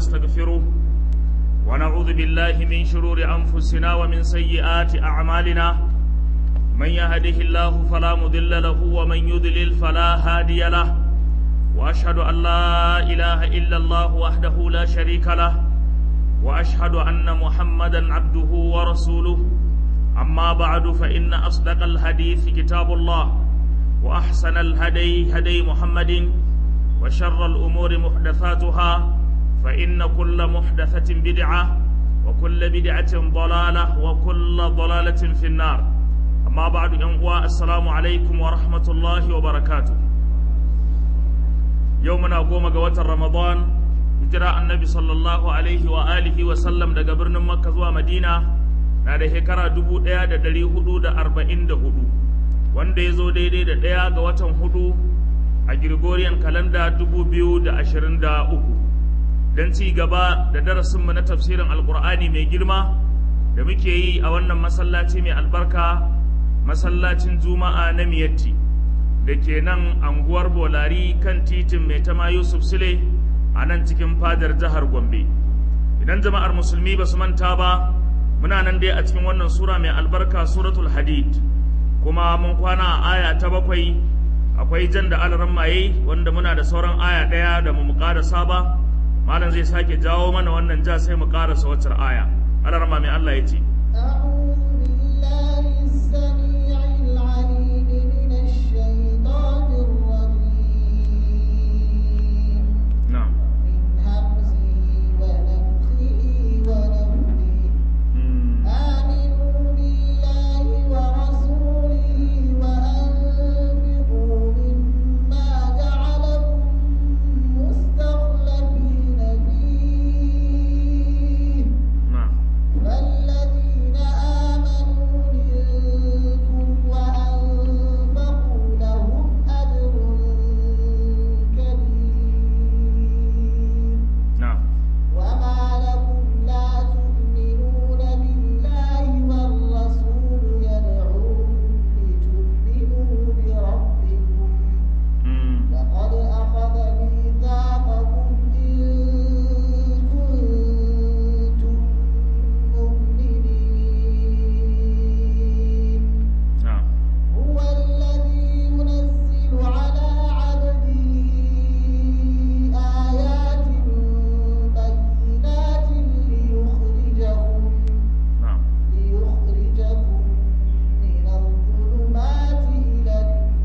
ونستغفره ونعوذ بالله من شرور أنفسنا ومن سيئات أعمالنا من يهده الله فلا مضل له ومن يضلل فلا هادي له وأشهد أن لا إله إلا الله وحده لا شريك له وأشهد أن محمدا عبده ورسوله أما بعد فإن أصدق الحديث كتاب الله وأحسن الهدي هدي محمد وشر الأمور محدثاتها فإن كل محدثة بدعة وكل بدعة ضلالة وكل ضلالة في النار أما بعد أنواع السلام عليكم ورحمة الله وبركاته يومنا قوم قوة رمضان هجرة النبي صلى الله عليه وآله وسلم دا قبرنا مكة ومدينة na da shekara dubu ɗaya da ɗari hudu da arba'in da hudu wanda ya zo daidai da ɗaya ga watan hudu a Gregorian kalanda dubu biyu da ashirin da uku don ci gaba da darasinmu na tafsirin alkur'ani mai girma da muke yi a wannan masallaci mai albarka masallacin juma'a na miyatti da ke nan anguwar bolari kan titin mai tama yusuf sule a nan cikin fadar jihar gombe idan jama'ar musulmi ba su manta ba muna nan dai a cikin wannan sura mai albarka suratul hadid kuma mun kwana a aya ta bakwai akwai jan da alaran maye wanda muna da sauran aya ɗaya da mu ƙarasa ba malam zai sake jawo mana wannan ja sai mu ƙarasa waccar aya alaran mai Allah ya ce na'am Mm. آمنوا بالله ورسوله وأنفقوا مما جعلكم مستخلفين فيه na'am فالذين آمنوا منكم وأنفقوا لهم أجر كبير na'am وما لكم لا تؤمنون بالله والرسول يدعوكم لتؤمنوا بربكم Mm. لقد أخذ ميثاقكم إن كنتم مؤمنين na'am هو الذي ينزل على عبده آيات بينات ليخرجكم na'am ليخرجكم من الظلمات إلى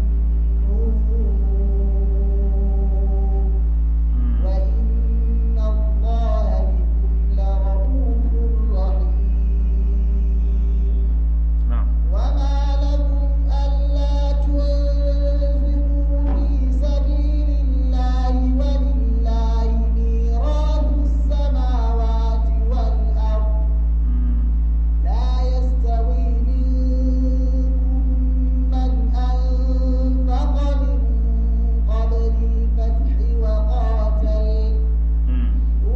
النور Mm. وإن الله بكم لرؤوف رحيم na'am وما لكم ألا تنفقوا في سبيل الله ولله ميراث السماوات والأرض Mm. لا يستوي منكم من أنفق من قبل الفتح وقاتل Mm.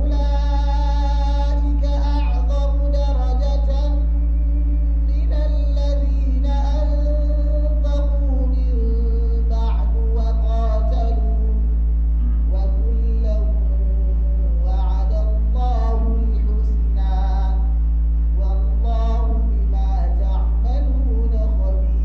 أولئك أعظم درجة من الذين أنفقوا من بعد وقاتلوا وكلا وعد الله الحسنى والله بما تعملون خبير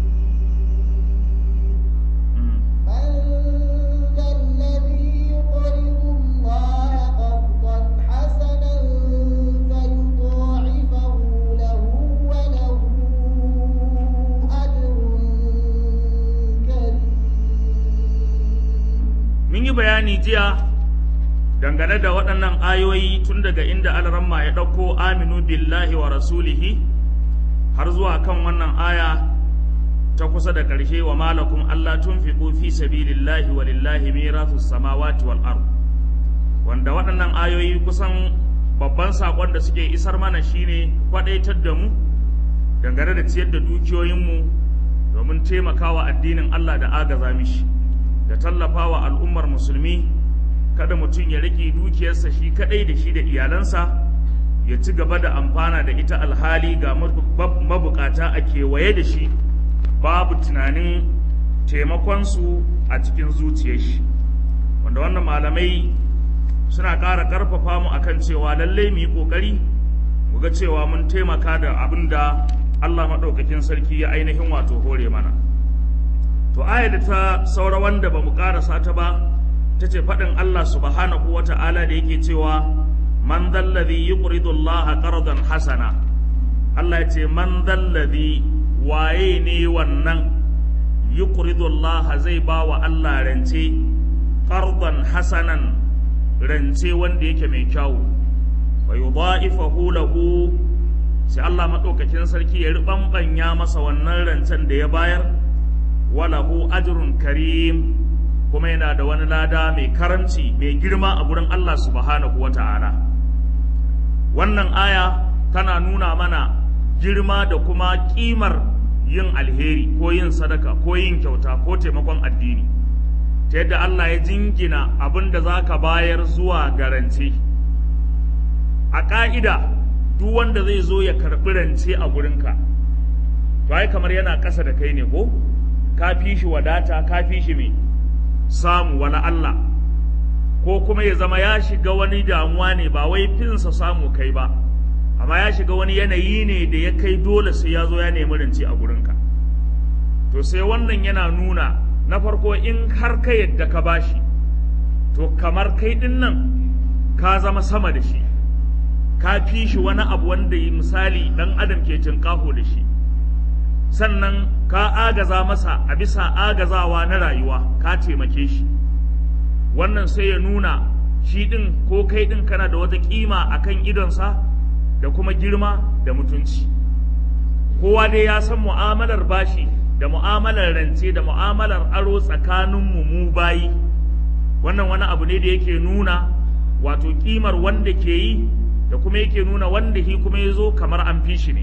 Mm. من ذا الذي يقرض الله قرضا حسنا فيضاعفه له وله أجر كريم mun yi bayani jiya dangane da waɗannan ayoyi tun daga inda alramma ya ɗauko aminu billahi wa rasulihi har zuwa kan wannan aya ta kusa da ƙarshe wa malakum Allah tunfiqu fi sabilillahi wa lillahi mirathus samawati wal ard wanda waɗannan ayoyi kusan babban saƙon da suke isar mana shine kwaɗaitar da mu dangane da ciyar da dukiyoyinmu domin taimakawa addinin Allah da agaza mishi da tallafawa al'ummar musulmi kada mutum ya riƙe dukiyarsa shi kaɗai da shi da iyalansa ya ci gaba da amfana da ita alhali ga mabukata a kewaye da shi babu tunanin taimakonsu a cikin zuciyar shi wanda wannan malamai suna ƙara ƙarfafa mu akan cewa lallai mu yi ƙoƙari mu ga cewa mun taimaka da abin da Allah maɗaukakin sarki ya ainihin wato hore mana to aya da ta saura wanda ba mu ƙarasa ta ba ta ce faɗin Allah subhanahu wa ta'ala da yake cewa man zallazi yuqridu Allah qardan hasana Allah ya ce man zallazi waye ne wannan yuqridu Allah zai ba wa Allah rance qardan hasanan rance wanda yake mai kyau wa yudha'ifahu lahu sai Allah madaukakin sarki ya ribambanya masa wannan rancen da ya bayar walahu ajrun karim kuma yana da wani lada mai karamci mai girma a gurin Allah subhanahu wata'ala wannan aya tana nuna mana girma da kuma kimar yin alheri ko yin sadaka ko yin kyauta ko taimakon addini ta yadda Allah ya jingina abin da za ka bayar zuwa garance a ƙa'ida duk wanda zai zo ya karɓi rance a gurinka to ai kamar yana ƙasa da kai ne ko ka fi shi wadata ka fi shi mai samu wani Allah ko kuma ya zama ya shiga wani damuwa ne ba wai finsa samu kai ba amma ya shiga wani yanayi ne da ya kai dole sai ya zo ya nemi rance a gurinka to sai wannan yana nuna na farko in har ka yadda ka bashi to kamar kai din nan ka zama sama da shi ka fi shi wani abu wanda misali dan adam ke cinkaho da shi sannan ka agaza masa a bisa agazawa na rayuwa ka taimake shi wannan sai ya nuna shi ɗin ko kai ɗin kana da wata ƙima a kan idonsa da kuma girma da mutunci kowa dai ya san mu'amalar bashi da mu'amalar rance da mu'amalar aro tsakaninmu mu bayi wannan wani abu ne da yake nuna wato ƙimar wanda ke yi da kuma yake nuna wanda shi kuma ya zo kamar an fi shi ne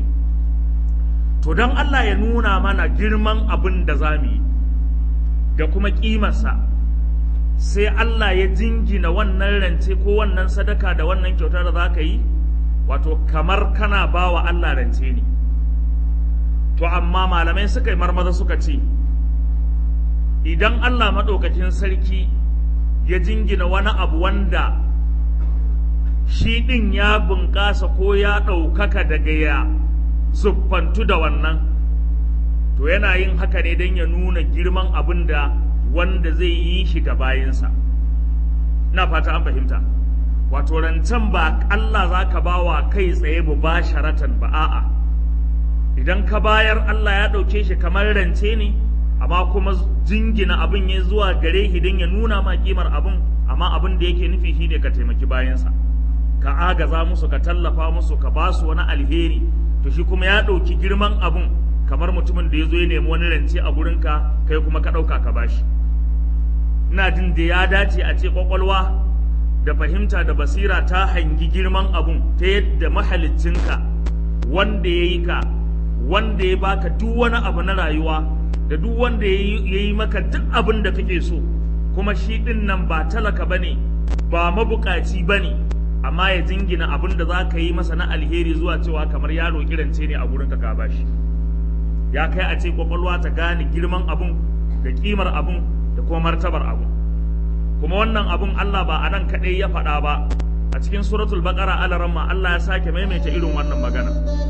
to don Allah ya nuna mana girman abin da za mu yi da kuma ƙimarsa sai Allah ya jingina wannan rance ko wannan sadaka da wannan kyautar da za ka yi wato kamar kana ba wa Allah rance ne to amma malamai suka yi marmaza suka ce idan Allah maɗaukakin sarki ya jingina wani abu wanda shi ɗin ya bunƙasa ko ya ɗaukaka daga ya siffantu da wannan to yana yin haka ne don ya nuna girman abin da wanda zai yi shi ga bayinsa na fata an fahimta wato rancen ba Allah za ka ba wa kai tsaye bu ba sharatan ba a'a idan ka bayar Allah ya ɗauke shi kamar rance ne amma kuma jingina abin ya zuwa gare shi don ya nuna ma kimar abin amma abin da yake nufi shi ne ka taimaki bayansa ka agaza musu ka tallafa musu ka ba su wani alheri to shi kuma ya ɗauki girman abun kamar mutumin da ya zo ya nemi wani rance a gurinka kai kuma ka ɗauka ka bashi ina jin da ya dace a ce ƙwaƙwalwa da fahimta da basira ta hangi girman abun ta yadda mahaliccinka wanda ya yi ka wanda ya baka duk wani abu na rayuwa da duk wanda ya yi maka duk abin da kake so kuma shi ɗin nan ba talaka ba ne ba mabukaci ba ne amma ya jingina abin da za ka yi masa na alheri zuwa cewa kamar ya roƙi rance ne a gurin ka bashi ya kai a ce kwakwalwa ta gane girman abun da kimar abun da kuma martabar abun kuma wannan abun Allah ba a nan kaɗai ya faɗa ba a cikin suratul baqara alaramma Allah ya sake maimaita irin wannan magana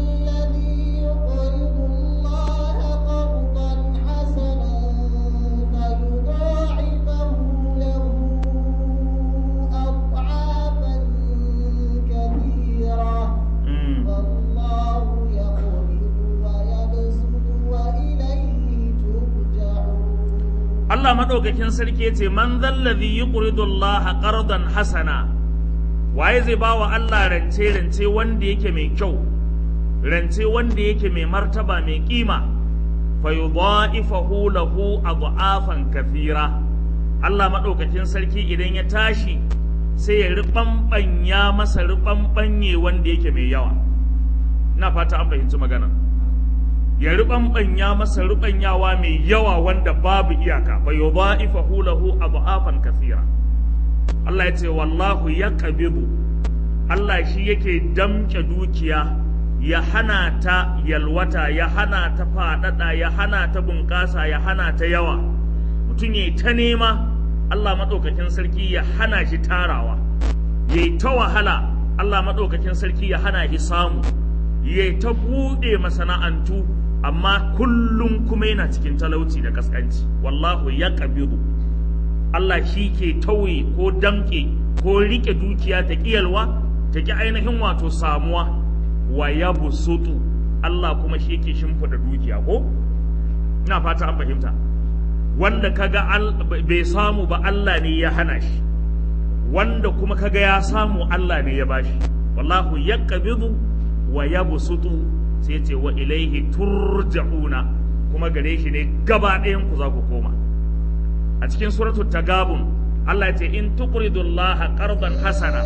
Allah maɗaukakin sarki ya ce man zallazi yuqridu Allah qardan hasana waye zai ba wa Allah rance rance wanda yake mai kyau rance wanda yake mai martaba mai kima fa yudha'ifahu lahu adhafan kathira Allah maɗaukakin sarki idan ya tashi sai ya riɓanɓanya masa riɓanɓanye wanda yake mai yawa ina fata an fahimci magana ya riɓanɓanya masa riɓanyawa mai yawa wanda babu iyaka fa yudha'ifahu lahu adhafan kathira Allah ya ce wallahu yaqbidu Allah shi yake damke dukiya ya hana ta yalwata ya hana ta faɗaɗa ya hana ta bunƙasa ya hana ta yawa mutum ya ta nema Allah maɗaukakin sarki ya hana shi tarawa yayi ta wahala Allah maɗaukakin sarki ya hana shi samu yayi ta buɗe masana'antu amma kullum kuma yana cikin talauci da kaskanci wallahu ya ƙabiru Allah shi ke tauye ko damƙe ko riƙe dukiya ta ƙiyalwa ta ƙi ainihin wato samuwa wa ya busutu Allah kuma shi yake shimfiɗa dukiya ko ina fata an fahimta wanda kaga bai samu ba Allah ne ya hana shi wanda kuma kaga ya samu Allah ne ya bashi wallahu ya ƙabiru wa ya busutu sai ce wa ilaihi turja'una kuma gare shi ne gaba ɗayan ku za ku koma a cikin suratu tagabun Allah ya ce in tuqridu Allah qardan hasana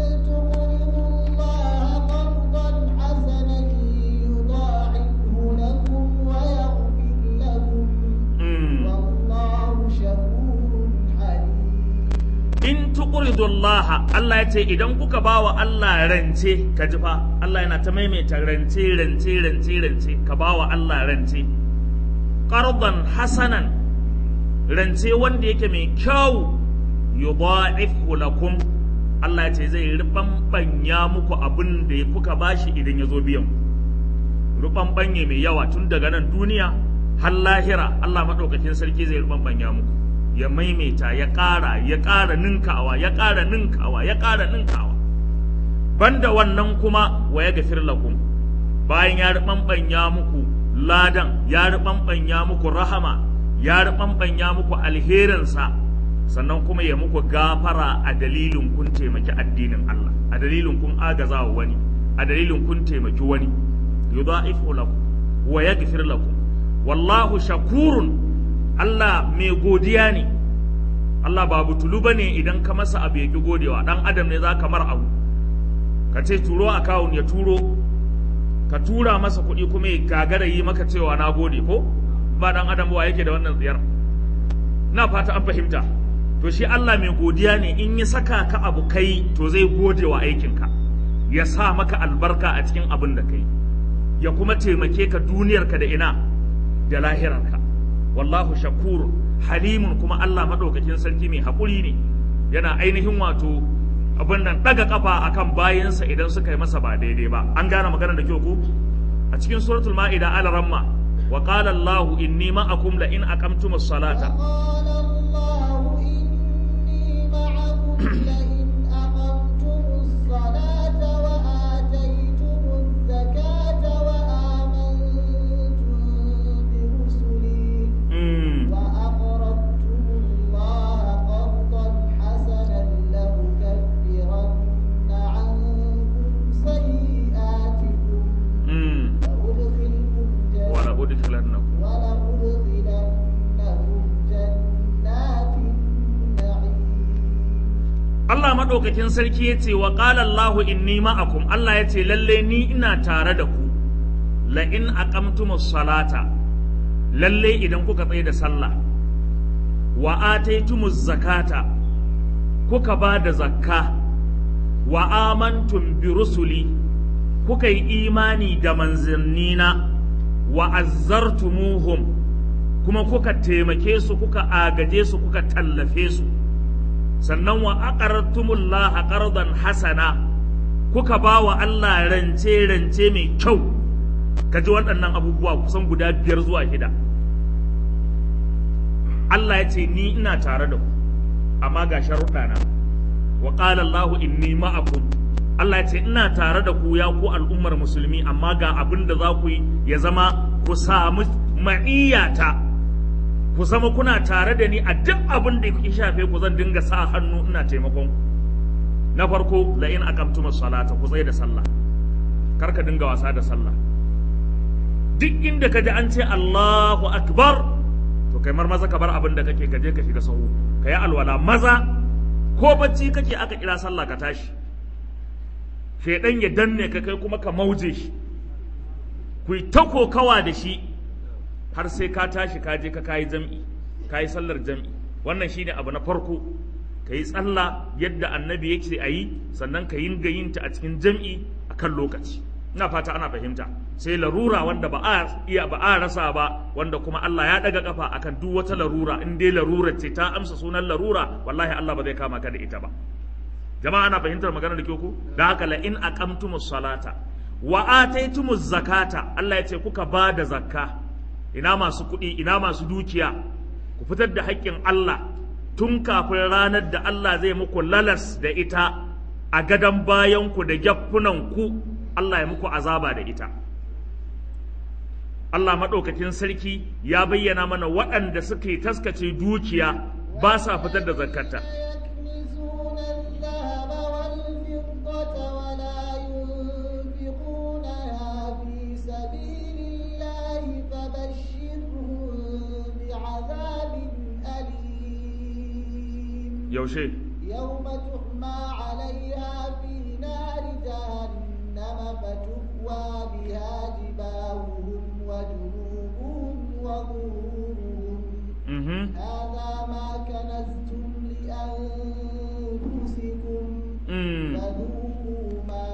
in tuqridu Allah Allah ya ce idan kuka bawa Allah rance ka ji fa Allah yana ta maimaita rance rance rance rance ka bawa Allah rance qardan hasanan rance wanda yake mai kyau yudha'ifhu lakum Allah ya ce zai ribanbanya muku abin da kuka bashi idan ya zo biyan rubanbanye mai yawa tun daga nan duniya har lahira Allah madaukakin sarki zai ribanbanya muku ya maimaita ya ƙara ya ƙara ninkawa ya ƙara ninkawa ya ƙara ninkawa banda wannan kuma wa ya gafir lakum bayan ya ribanbanya muku ladan ya ribanbanya muku rahama ya ribanbanya muku alherinsa sannan kuma ya muku gafara a dalilin kun taimaki addinin Allah a dalilin kun agaza wa wani a dalilin kun taimaki wani yudha'ifu lakum wa yaghfir lakum wallahu shakurun Allah mai godiya ne Allah ba butulu bane idan ka masa abu ya ki godewa dan adam ne za ka mar abu ka ce turo akawun ya turo ka tura masa kuɗi kuma ya gagara yi maka cewa na gode ko ba dan adam ba yake da wannan tsiyar na fata an fahimta to shi Allah mai godiya ne in ya saka ka abu kai to zai gode wa aikinka ya sa maka albarka a cikin abin da kai ya kuma taimake ka duniyarka da ina da lahirarka wallahu shakur halimun kuma Allah madaukakin sarki mai haƙuri ne yana ainihin wato abin nan daga kafa akan bayansa idan suka yi masa ba daidai ba an gane magana da kyau ko a cikin suratul ma'ida ala ramma wa qala Allahu inni ma'akum la in aqamtumus salata لئن أقمتم الصلاة وآتيتم الزكاة وآمنتم برسلي وأقرضتم الله قرضا حسنا لأكفرن عنكم سيئاتكم لأدخلكم جنات ولأدخلنكم ولأدخلنكم جنات نعيم Allah maɗaukakin sarki ya ce wa ƙala Allahu inni ma'akum Allah ya ce lalle ni ina tare da ku la in aqamtumus salata lalle idan kuka tsaye da sallah wa ataitumuz zakata kuka ba da zakka wa amantum bi rusuli kuka yi imani da manzannina wa azzartumuhum kuma kuka taimake su kuka agaje su kuka tallafe su sannan wa aqartumullaha qardan hasana kuka ba wa Allah rance rance mai kyau kaji waɗannan abubuwa kusan guda biyar zuwa shida Allah ya ce ni ina tare da ku amma ga sharuɗa na wa qala Allah inni ma'akum Allah ya ce ina tare da ku ya ku al'ummar musulmi amma ga abin da za ku yi ya zama ku samu ma'iyyata ku zama kuna tare da ni a duk abin da ya shafe ku zan dinga sa hannu ina taimakon ku na farko la in aqamtumus salata ku tsaye da sallah kar ka dinga wasa da sallah duk inda ka ji an ce Allahu akbar to kai mar maza ka bar abin da kake ka je ka shiga sahu ka yi alwala maza ko bacci kake aka kira sallah ka tashi shedan ya danne ka kai kuma ka mauje shi ku yi ta kokawa da shi har sai ka tashi ka je ka kayi jam'i ka yi sallar jam'i wannan shine abu na farko ka yi tsalla yadda annabi yake a yi sannan ka yi gayinta a cikin jam'i a kan lokaci ina fata ana fahimta sai larura wanda ba a iya ba a rasa ba wanda kuma Allah ya daga kafa akan duk wata larura in dai larura ce ta amsa sunan larura wallahi Allah ba zai kama ka da ita ba jama'a ana fahimtar magana da ke ku da haka la in aqamtumus salata wa ataitumuz zakata Allah ya ce kuka ba da zakka ina masu kuɗi ina masu dukiya ku fitar da haƙƙin Allah tun kafin ranar da Allah zai muku lalas da ita a gadon bayanku da ku Allah ya muku azaba da ita Allah maɗaukakin sarki ya bayyana mana waɗanda suke taskace dukiya ba sa fitar da zakkata يكنزون الذهب والفضة ولا ينفقونها في سبيل الله فبشرهم بعذاب أليم yaushe يوم تحمى عليها في نار جهنم فتكوى بها جباههم وجنوبهم وظهورهم mhm هذا ما كنزتم لأنفسكم mm. فذوقوا ما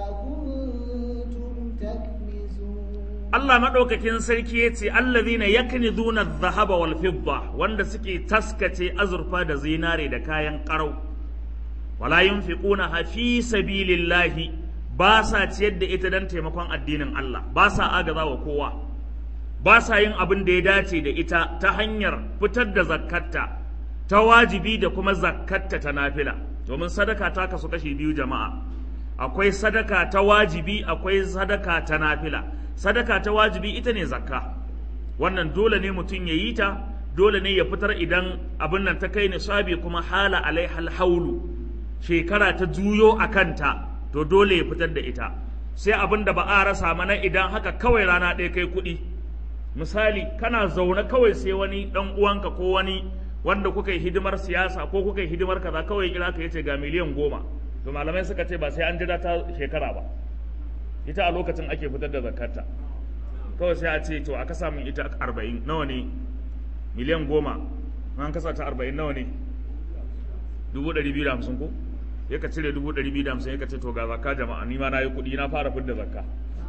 كنتم تكنزون Allah maɗaukakin sarki ya ce allazina yaknizuna adh-dhahaba wal fidda wanda suke taskace azurfa da zinare da kayan ƙarau wala yunfiquna fi sabilillahi ba sa ciyar da ita dan taimakon addinin Allah ba sa agaza wa kowa ba sa yin abin da ya dace da ita ta hanyar fitar da zakkatta ta wajibi da kuma zakkatta ta nafila domin sadaka ta kasu kashi biyu jama'a akwai sadaka ta wajibi akwai sadaka ta nafila sadaka ta wajibi ita ne zakka wannan dole ne mutum ya yi ta dole ne ya fitar idan abin nan ta kai nisabi kuma hala alaihal haulu shekara ta juyo a kanta to dole ya fitar da ita sai abin da ba a rasa mana idan haka kawai rana ɗaya kai kuɗi misali kana zaune kawai sai wani ɗan uwanka ko wani wanda kuka yi hidimar siyasa ko kuka yi hidimar kaza kawai kira ka yace ga miliyan goma to malamai suka ce ba sai an jira ta shekara ba ita a lokacin ake fitar da zakarta kawai sai a ce to a kasa min ita arba'in nawa ne miliyan goma an kasa ta arba'in nawa ne dubu ɗari biyu da hamsin ko ya ka cire dubu ɗari biyu da hamsin ya ka ce to ga zakka jama'a ni ma na yi kuɗi na fara fidda zakka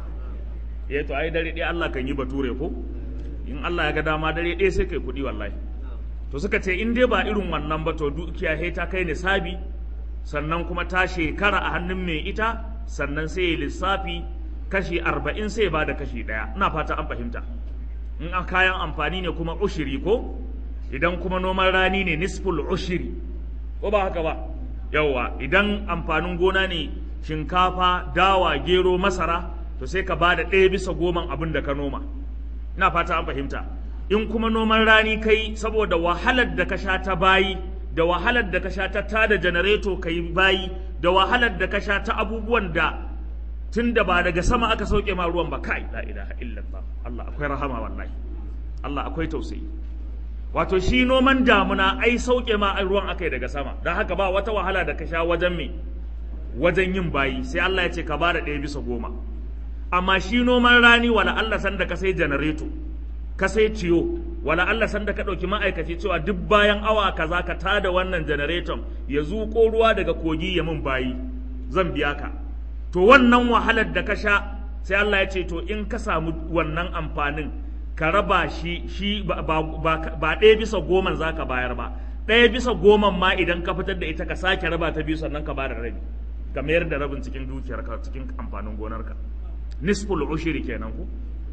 ya to ai dare ɗaya Allah kan yi bature ko in Allah ya ga dama dare ɗaya sai kai kuɗi wallahi to suka ce in dai ba irin wannan ba to dukiya he ta kai nisabi sannan kuma ta shekara a hannun mai ita sannan sai ya lissafi kashi arba'in sai ba da kashi ɗaya ina fata an fahimta in a kayan amfani ne kuma ushiri ko idan kuma noman rani ne nisful ushiri ko ba haka ba yawwa idan amfanin gona ne shinkafa dawa gero masara to sai ka ba da ɗaya bisa goman abin da ka noma ina fata an fahimta in kuma noman rani kai saboda wahalar da ka sha ta bayi da wahalar da ka sha ta tada janareto ka yi bayi da wahalar da ka sha ta abubuwan da tun da ba daga sama aka sauke ma ruwan ba kai la ilaha illallah Allah akwai rahama wallahi Allah akwai tausayi wato shi noman damuna ai sauke ma ruwan akai daga sama don haka ba wata wahala da ka sha wajen me wajen yin bayi sai Allah ya ce ka bada ɗaya bisa goma amma shi noman rani wala Allah san da ka sai janareto ka sai ciyo wala Allah san da ka ɗauki ma'aikaci cewa duk bayan awa kaza ka tada wannan janareton ya zuƙo ruwa daga kogi ya mun bayi zan biya ka to wannan wahalar da ka sha sai Allah ya ce to in ka samu wannan amfanin ka raba shi shi ba, ba, ba, ba ɗaya bisa goman za ka bayar ba ɗaya bisa goman ma idan ka fitar da ita ka sake raba ta biyu sannan ka ba da rabi ka mayar da rabin cikin dukiyarka cikin amfanin gonarka nisful ushiri kenan ku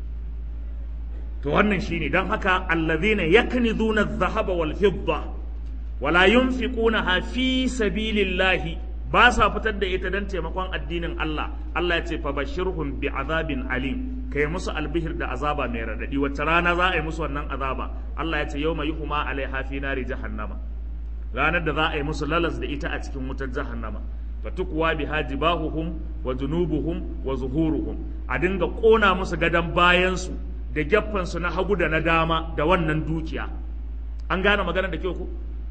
to wannan shine dan haka allazina yaknizuna adh-dhahaba wal fidda wala yunfiqunaha fi sabilillahi ba sa fitar da ita dan taimakon addinin Allah Allah ya ce fa bashirhum bi azabin alim kai musu albihir da azaba mai radadi wacce rana za a yi musu wannan azaba Allah ya ce yawma yuhma alaiha fi nari jahannama ranar da za a yi musu lalas da ita a cikin wutar jahannama fatukwa biha jibahuhum wa junubuhum wa zuhuruhum a dinga kona musu gadan bayansu da geffansu na hagu da na dama da wannan dukiya an gane magana da kyau ku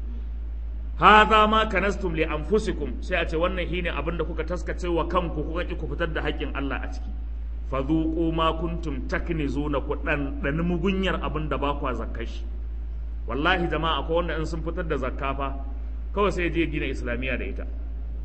hadha ma kanastum li anfusikum sai a ce wannan shine abin da kuka taskace wa kanku kuka ki ku fitar da haƙƙin Allah a ciki fadhuqu ma kuntum taknizuna ku dan dan mugunyar abin da ba kwa zakkashi wallahi jama'a akwai wanda in sun fitar da zakka fa kawai sai je gina islamiyya da ita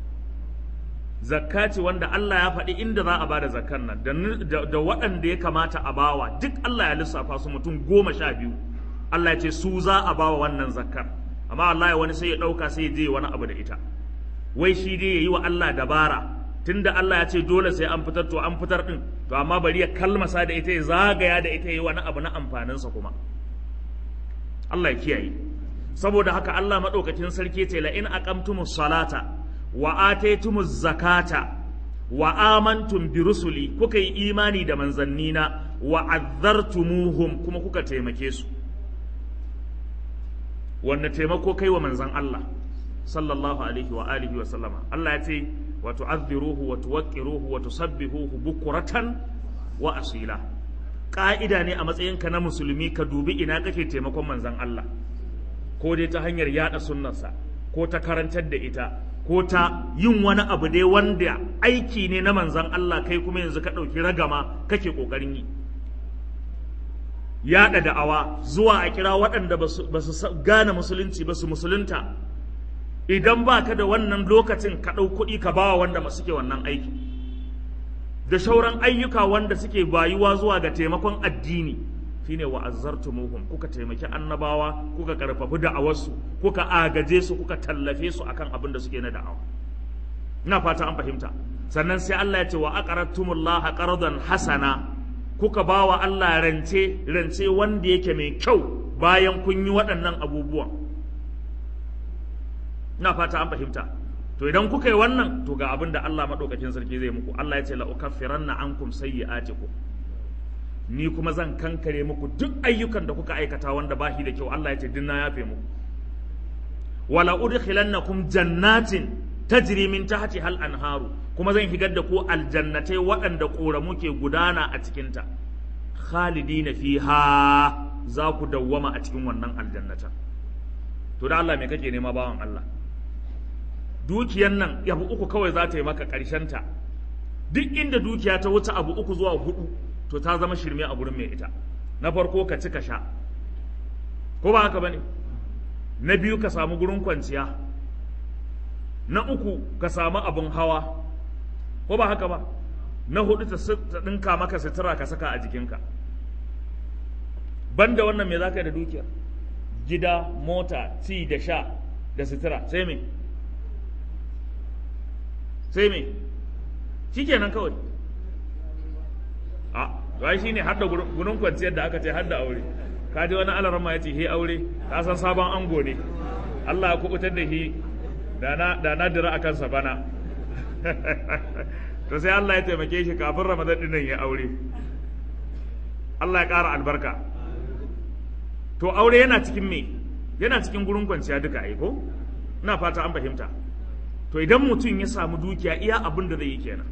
zakka ce wanda Allah ya faɗi inda za a ba da zakkan nan da waɗanda ya kamata a bawa duk Allah ya lissafa su mutum goma sha biyu Allah ya ce su za a bawa wannan zakkar amma Allah ya wani sai ya ɗauka sai ya je wani abu da ita wai shi dai yayi wa Allah dabara tunda Allah ya ce dole sai an fitar to an fitar din to amma bari ya kalmasa da ita ya zagaya da ita yayi wani abu na amfaninsa kuma Allah ya kiyaye saboda haka Allah madaukakin sarki ce la in aqamtumus salata wa ataytumuz zakata wa amantum bi rusuli kuka yi imani da manzannina wa azzartumuhum kuma kuka taimake su wanda taimako kai wa manzan Allah sallallahu alaihi wa alihi wa sallama Allah ya ce wa tu'azziruhu wa tuwaqqiruhu wa tusabbihuhu bukuratan wa asila ka'ida ne a matsayinka na musulmi ka dubi ina kake taimakon manzan Allah ko dai ta hanyar yada sunnarsa ko ta karantar da ita ko ta yin wani abu dai wanda aiki ne na manzan Allah kai kuma yanzu ka ɗauki ragama kake ƙoƙarin yi yaɗa da'awa zuwa a kira waɗanda ba su gane musulunci ba su musulunta idan ba ka da wannan lokacin ka ɗau kuɗi ka bawa wanda ba suke wannan aiki da shauran ayyuka wanda suke bayuwa zuwa ga taimakon addini shine wa azzartumuhum kuka taimaki annabawa kuka karfafi da'awarsu kuka agaje su kuka tallafe su akan abin da suke na da'awa ina fata an fahimta sannan sai Allah ya ce wa aqradtumullaha qardan hasana kuka bawa Allah rance rance wanda yake mai kyau bayan kun yi waɗannan abubuwan ina fata an fahimta to idan kuka yi wannan to ga abin da Allah madaukakin sarki zai muku Allah ya ce la ukaffiranna ankum sayyi'atikum ni kuma zan kankare muku duk ayyukan da kuka aikata wanda ba shi da kyau Allah ya ce dinna yafe muku wala udkhilannakum jannatin tajri min tahti hal anharu kuma zan higar da ku aljannatai waɗanda ƙoramu ke gudana a cikinta khalidina fiha za ku dawwama a cikin wannan aljannatan to da Allah me kake nema bawan Allah dukiyan nan abu uku kawai za ta yi maka ta duk inda dukiya ta wuce abu uku zuwa hudu to ta zama shirme a gurin mai ita na farko ka ci ka sha ko ba haka bane na biyu ka samu gurin kwanciya na uku ka samu abin hawa ko ba haka ba na hudu ta ɗinka maka sutura ka saka a jikinka banda wannan me za ka yi da dukiyar gida mota ci da sha da sutura sai me sai me shikenan kawai a to shi ne hadda gunun kwanciyar da aka ce hadda aure ka ji wani alarama ya ce he aure ka san sabon ango ne Allah ya kubutar da shi da na dira a kansa bana to sai Allah ya taimake shi kafin ramadan dinnan ya aure Allah ya ƙara albarka to aure yana cikin me yana cikin gurin kwanciya duka ai ko ina fata an fahimta to idan mutum ya samu dukiya iya abin da zai yi kenan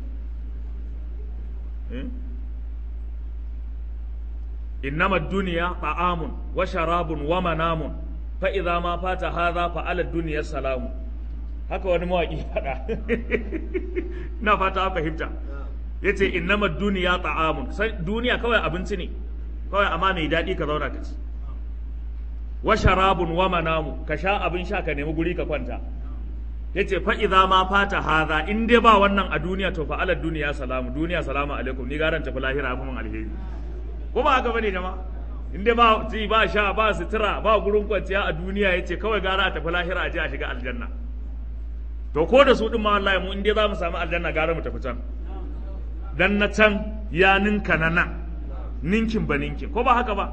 innama duniya ta'amun wa sharabun wa manamun fa idza ma fata hadha fa ala dunya salamu haka wani mawaki faɗa ina fata an fahimta yace innama duniya ta'amun duniya kawai abinci ne kawai amma mai daɗi ka zauna ka ci wa sharabun wa manamu ka sha abin sha ka nemi guri ka kwanta yace fa idza ma fata hadha in dai ba wannan a duniya to fa ala duniya salamu duniya salamu alaikum ni garan tafi lahira kuma alheri ko ba haka bane jama'a in dai ba ci ba sha ba sutura ba gurin kwanciya a duniya yace kawai gara a tafi lahira a je a shiga aljanna to ko da su din ma wallahi mu in dai za mu samu aljanna gara mu tafi can dan na can ya ninka na nan ninkin ba ninkin ko ba haka ba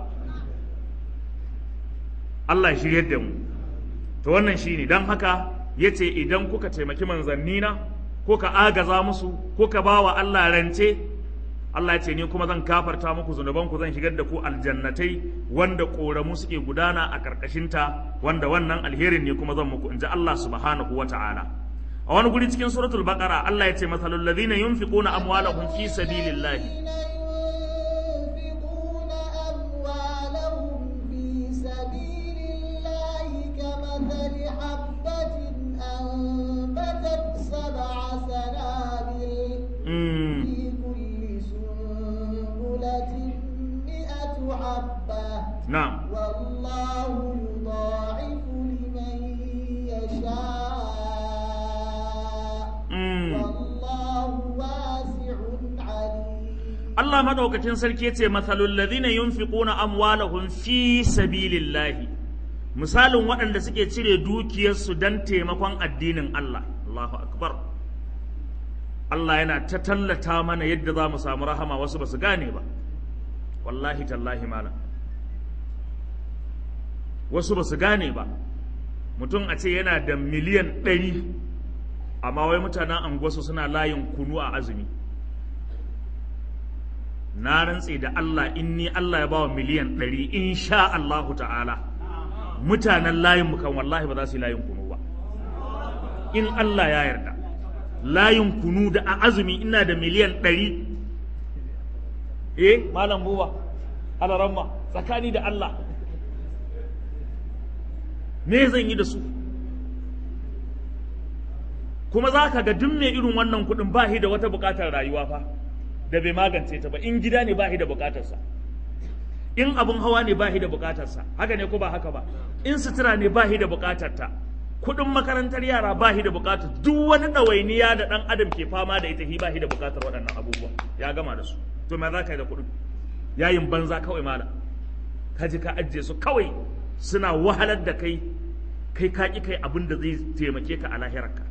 Allah ya shiryar da mu to wannan shine dan haka yace idan kuka taimaki manzannina kuka agaza musu kuka bawa Allah rance Allah ya ce ni kuma zan kafarta muku zunubanku zan shigar da ku aljannatai wanda ƙoramu suke gudana a ƙarƙashinta wanda wannan alherin ne kuma zan muku in ji Allah subhanahu wa ta'ala a wani guri cikin suratul baqara Allah ya ce masalul ladhina yunfiquna amwalahum fi sabilillahi نعم والله يضاعف لمن يشاء والله واسع عليم Allah madaukakin sarki yace mathalul ladhina yunfiquna amwalahum fi sabilillahi misalin waɗanda suke cire dukiyarsu don taimakon addinin Allah Allahu akbar Allah yana ta tallata mana yadda za mu samu rahama wasu ba su gane ba wallahi tallahi malam wasu ba su gane ba mutum a ce yana da miliyan ɗari amma wai mutanen anguwarsu suna layin kunu a azumi na rantse da Allah in ni Allah ya bawa miliyan ɗari insha Allahu ta'ala mutanen layin mu kan wallahi ba za su yi layin kunu ba in Allah ya yarda layin kunu da a azumi ina da miliyan ɗari eh malam buba alaramma tsakani da Allah me zan yi da su kuma za ka ga duk mai irin wannan kuɗin ba shi da wata buƙatar rayuwa fa da bai magance ta ba in gida ne ba shi da buƙatarsa in abin hawa ne ba shi da buƙatarsa haka ne ko ba haka ba in sutura ne ba shi da buƙatarta kuɗin makarantar yara ba shi da buƙatar duk wani ɗawainiya da ɗan adam ke fama da ita shi ba shi da buƙatar waɗannan abubuwa ya gama da su to me za ka yi da kuɗin yayin banza kawai malam ka ji ka ajiye su kawai suna wahalar da kai kai ka ƙi kai abin da zai taimake ka a lahirarka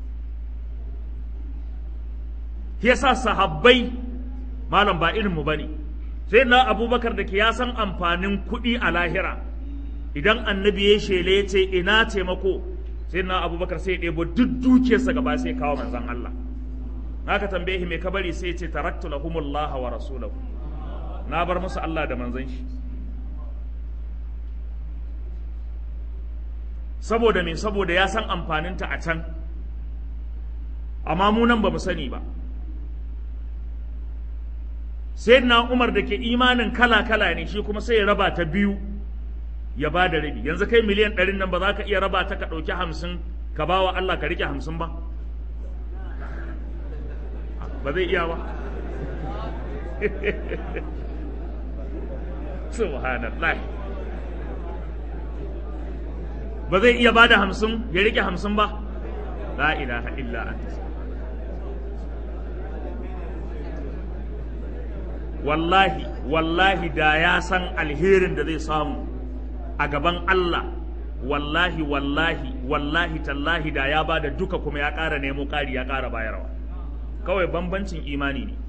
yasa sahabbai malam ba irin mu bane sai na abubakar da ke ya san amfanin kuɗi a lahira idan annabi ya shele ya ce ina taimako sai na abubakar sai ya ɗebo duk dukiyarsa gaba sai kawo manzon Allah haka tambaye shi mai kabari sai ya ce taraktu lahumullaha wa rasulahu na bar musu Allah da manzon shi saboda me saboda ya san amfaninta a can amma mu nan ba mu sani ba sai na umar da ke imanin kala-kala ne shi kuma sai ya raba ta biyu ya ba da rabi yanzu kai miliyan ɗarin nan ba za ka iya raba ta ka ɗauki hamsin ka ba wa Allah ka riƙe hamsin ba ba zai iya ba subhanallah ba zai iya ba da hamsin ya riƙe hamsin ba la ilaha illa anta wallahi wallahi da ya san alherin da zai samu a gaban Allah wallahi wallahi wallahi tallahi da ya bada duka kuma ya ƙara nemo ƙari ya ƙara bayarwa kawai bambancin imani ne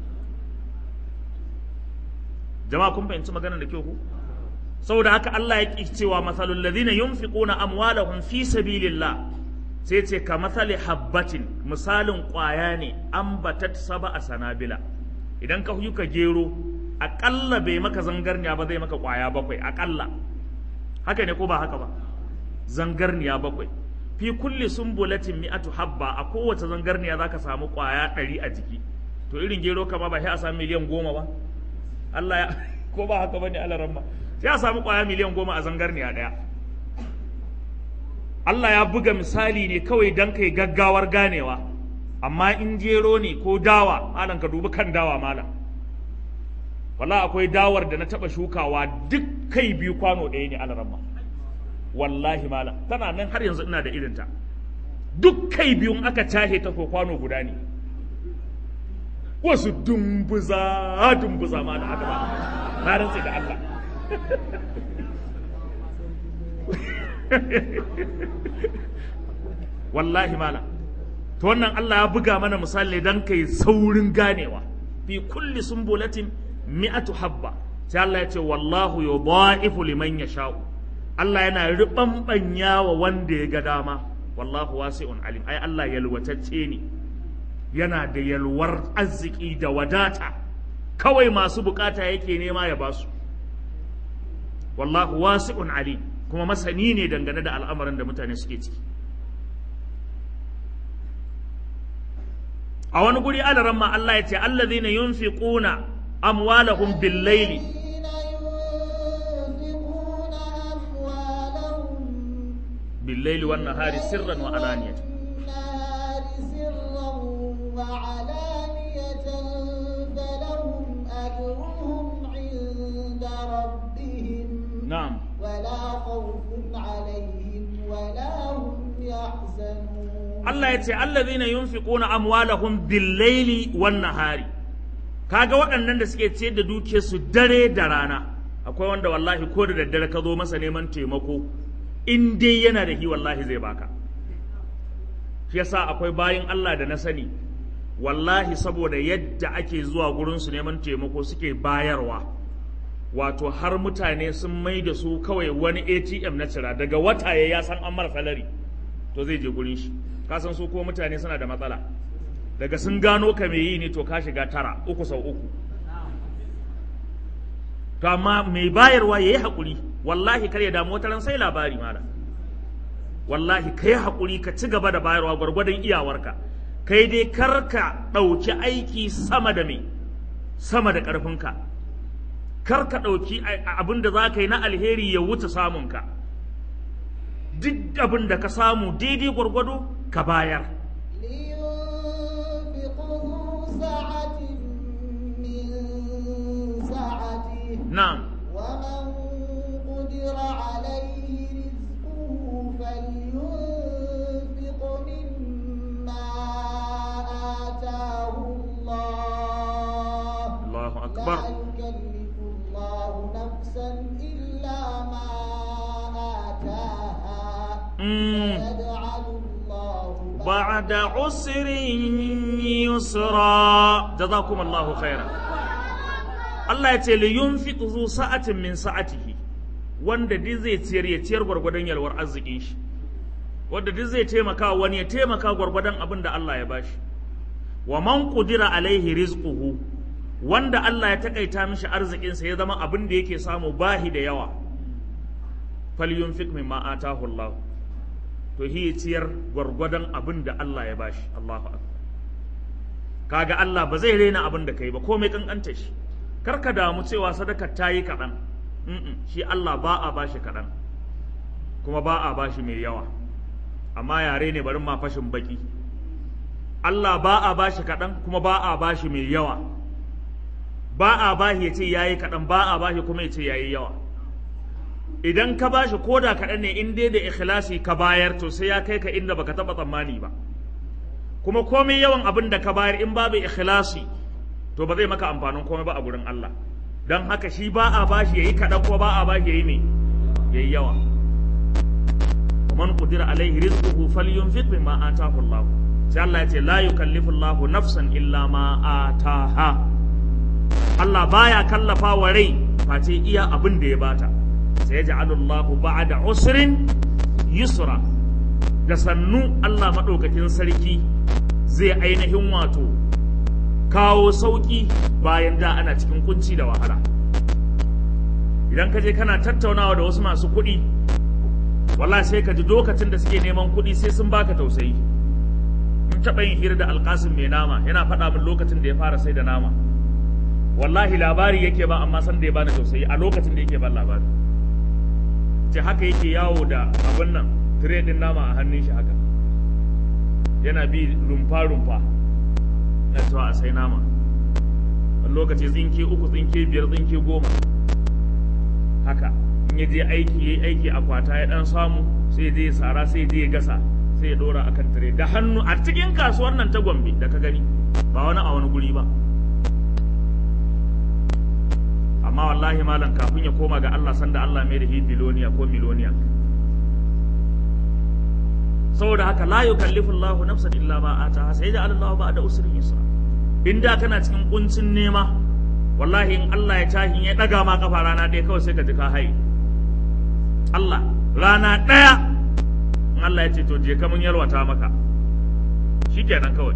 jama'a kun fahimci maganar da kyau ku saboda haka Allah ya ƙi cewa masalul ladina yunfiquna amwalahum fi sabilillah sai ce ka masali habbatin misalin ƙwaya ne ambatat saba a sanabila idan ka ka gero aƙalla bai maka zangarniya ba zai maka ƙwaya bakwai aƙalla haka ne ko ba haka ba zangarniya bakwai fi kulli sumbulatin mi'atu habba a kowace zangarniya zaka samu ƙwaya ɗari a jiki to irin gero kama ba sai a samu miliyan goma ba Allah ya ko ba haka bane Allah ramma sai a samu ƙwaya miliyan goma a zangarniya ɗaya Allah ya buga misali ne kawai don kai gaggawar ganewa amma in jero ne ko dawa malam ka dubi kan dawa malam wala akwai dawar da na taba shukawa duk kai biyu kwano ɗaya ne alaramma wallahi malam tana nan har yanzu ina da irinta duk kai biyun aka tahe ta ko kwano guda ne wasu dumbuza dumbuza ma da haka ba na rantse da Allah wallahi malam to wannan Allah ya buga mana misali dan kai saurin ganewa fi kulli sumbulatin mi'atu habba sai Allah ya ce wallahu yudha'ifu liman yasha'u Allah yana ribambanya wa wanda ya ga dama wallahu wasi'un alim ai Allah yalwatacce ne yana da yalwar arziki da wadata kawai masu bukata yake nema ya basu wallahu wasi'un alim kuma masani ne dangane da al'amarin da mutane suke ciki a wani guri alaran ma Allah ya ce allazina yunfiquna amwalahum bil-laili bil-laili wan nahari sirran wa alaniyatan نعم ولا خوف عليهم ولا هم يحزنون Allah ya ce allazina yunfiquna amwalahum bil-laili wan-nahari kaga waɗannan da suke ciyar da dukiyar su dare da rana akwai wanda wallahi ko da daddare ka zo masa neman taimako in dai yana da hi wallahi zai baka shi yasa akwai bayin Allah da na sani wallahi saboda yadda ake zuwa gurinsu neman taimako suke bayarwa wato har mutane sun mai da su kawai wani atm na cira daga wata ya san an mara salari to zai je gurin shi ka san su ko mutane suna da matsala daga sun gano ka mai yi ne to ka shiga tara uku sau uku to amma mai bayarwa ya yi haƙuri wallahi kar ya damu wata sai labari malam wallahi ka yi haƙuri ka ci gaba da bayarwa gwargwadon iyawarka kai dai kar ka ɗauki aiki sama da mai sama da ƙarfinka kar ka ɗauki abin da za ka yi na alheri ya wuce samunka duk abin da ka samu daidai gwargwado ka bayar na'am ومن قدر عليه رزقه فلينفق مما آتاه الله Allahu akbar لا يكلف الله نفسا إلا ما آتاها Mm. سيجعل الله بعد عسر يسرا جزاكم الله خيرا Allah ya ce li yunfiq zu sa'atin min sa'atihi wanda duk zai ciyar ya ciyar gwargwadon yalwar arzikin shi wanda duk zai taimaka wani ya taimaka gwargwadon abin da Allah ya bashi wa man qudira alaihi rizquhu wanda Allah ya takaita mishi arzikin sa ya zama abin da yake samu bahi da yawa falyunfiq mimma atahu Allah to hi ciyar gwargwadon abin da Allah ya bashi Allahu akbar kaga Allah ba zai raina abin da kai ba komai kankanta shi kar ka damu cewa sadaka ta yi kaɗan Mm-mm, shi Allah ba a bashi kaɗan kuma ba a bashi mai yawa amma yare ne bari ma fashin baki Allah ba a bashi kaɗan kuma ba a bashi mai yawa ba a bashi ya ce yayi kaɗan ba a bashi kuma ya ce yayi yawa idan ka bashi ko da kaɗan ne in dai da ikhlasi ka bayar to sai ya kai ka inda baka taɓa tsammani ba kuma komai yawan abin da ka bayar in babu ikhlasi to ba zai maka amfanin komai ba a gurin Allah don haka shi ba a bashi yayi kaɗan ko ba a bashi yayi me yayi yawa man qudira alaihi rizquhu falyunfiq mimma ataahu Allah sai Allah ya ce la yukallifu Allah nafsan illa ma ataha Allah baya kallafa wa rai face iya abin da ya bata sai ya ja'alu Allah ba'da usrin yusra da sannu Allah madaukakin sarki zai ainihin wato kawo sauƙi bayan da ana cikin kunci da wahala idan ka je kana tattaunawa da wasu masu kuɗi wallahi sai ka ji lokacin da suke neman kuɗi sai sun baka tausayi mun taɓa yin hira da alƙasim mai nama yana faɗa min lokacin da ya fara sai da nama wallahi labari yake ba amma san da ya bani tausayi a lokacin da yake ban labari ce haka yake yawo da abin nan tire din nama a hannun shi haka yana bi rumfa-rumfa na cewa a sai nama wani lokaci tsinke uku tsinke biyar tsinke goma haka in ya je aiki ya aiki a kwata ya dan samu sai je ya sara sai je ya gasa sai ya dora akan tire da hannu a cikin kasuwar nan ta gombe da ka gani ba wani a wani guri ba amma wallahi malam kafin ya koma ga Allah sanda Allah mai da hi biloniya ko miloniya saboda haka la yukallifu Allahu nafsan illa ma ataha sai da Allah ba da usrin yusra in da kana cikin kuncin nema wallahi in Allah ya tahi ya daga ma kafa rana ɗaya kawai sai ka ji ka haye Allah rana ɗaya in Allah ya ce to je ka mun yalwata maka shikenan kawai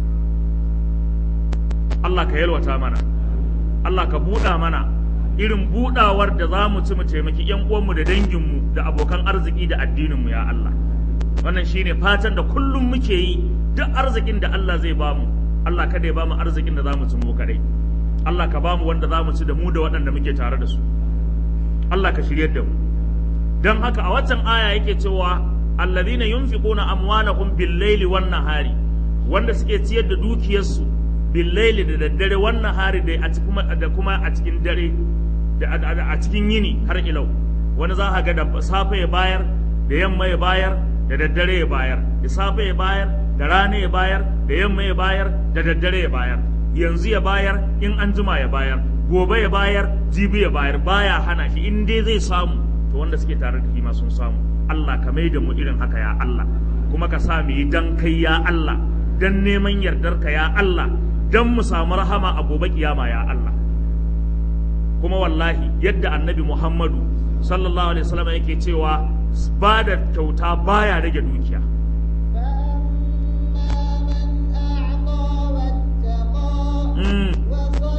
Allah ka yalwata mana Allah ka buɗa mana irin buɗawar da za mu ci mu taimaki ƴan uwanmu da danginmu da abokan arziki da addininmu ya Allah wannan shine fatan da kullum muke yi duk arzikin da Allah zai bamu Allah kada ya bamu arzikin da zamu ci mu kadai Allah ka bamu wanda zamu ci da mu da waɗanda muke tare da su Allah ka shiryar da mu dan haka a waccan aya yake cewa alladhina yunfiquna amwalahum bil-laili wan-nahari wanda suke ciyar da dukiyarsu bil-laili da daddare wan-nahari da a cikin da kuma a cikin dare da a cikin yini har ilau wani za ka ga da safe ya bayar da yamma ya bayar da daddare ya bayar da safe ya bayar da rana ya bayar da yamma ya bayar da daddare ya bayar yanzu ya bayar in an jima ya bayar gobe ya bayar jibi ya bayar baya hana shi in dai zai samu to wanda suke tare da shi ma sun samu Allah ka mai da mu irin haka ya Allah kuma ka sa mu yi dan kai ya Allah dan neman yardarka ya Allah dan mu samu rahama a gobe kiyama ya Allah kuma wallahi yadda annabi Muhammadu sallallahu alaihi wasallam yake cewa ba da kyauta baya rage dukiya فأما من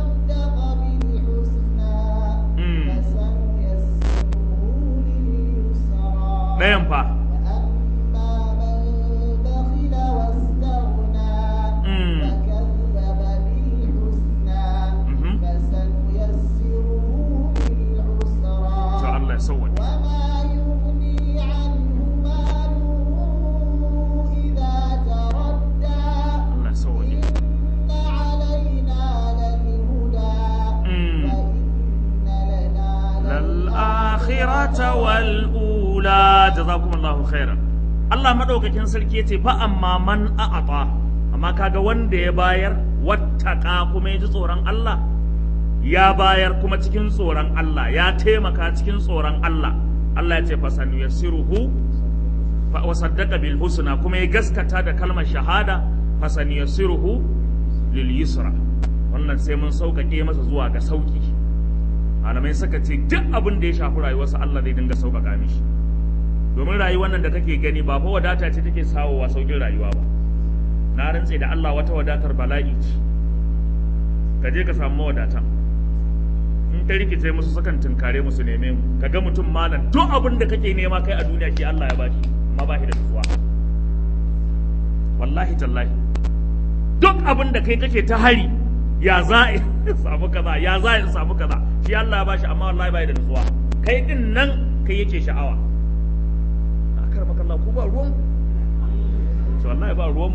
أعطى واتقى وصدق بالحسنى فسنيسره لليسرى ɗayan fa وأما من بخل واستغنى Mm. وكذب بالحسنى Mhm. فسنيسره to للعسرى Allah ya sauwaje وما يغني عنه ماله إذا تردى Allah ya sauwaje إن علينا للهدى Mm. وإن لنا lal-akhirata wal-ula jazakumullahu khairan Allah madaukakin sarki yace fa amma man a'ata amma kaga wanda ya bayar wattaka kuma ya ji tsoron Allah ya bayar kuma cikin tsoron Allah ya taimaka cikin tsoron Allah Allah ya ce fa sanuyassiruhu fa wa saddaqa bil husna kuma ya gaskata da kalmar shahada fa sanuyassiruhu lil yusra wannan sai mun sauƙaƙe masa zuwa ga sauƙi malamai suka ce duk abin da ya shafi rayuwarsa Allah zai dinga sauƙaƙa mishi domin rayuwar nan da kake gani ba fa wadata ce take sawowa sauƙin rayuwa ba na rantse da Allah wata wadatar bala'i ce ka je ka samu mawadatan in ka rikice musu sukan tunkare musu neme mu ka ga mutum malam duk abin da kake nema kai a duniya shi Allah ya bashi amma ba shi da nutsuwa wallahi tallahi duk abin da kai kake ta hari ya za a samu kaza ya za a samu kaza shi Allah ya bashi amma wallahi bai da nutsuwa kai din nan kai yake sha'awa a kar makalla ku ba ruwan to wallahi ba ruwan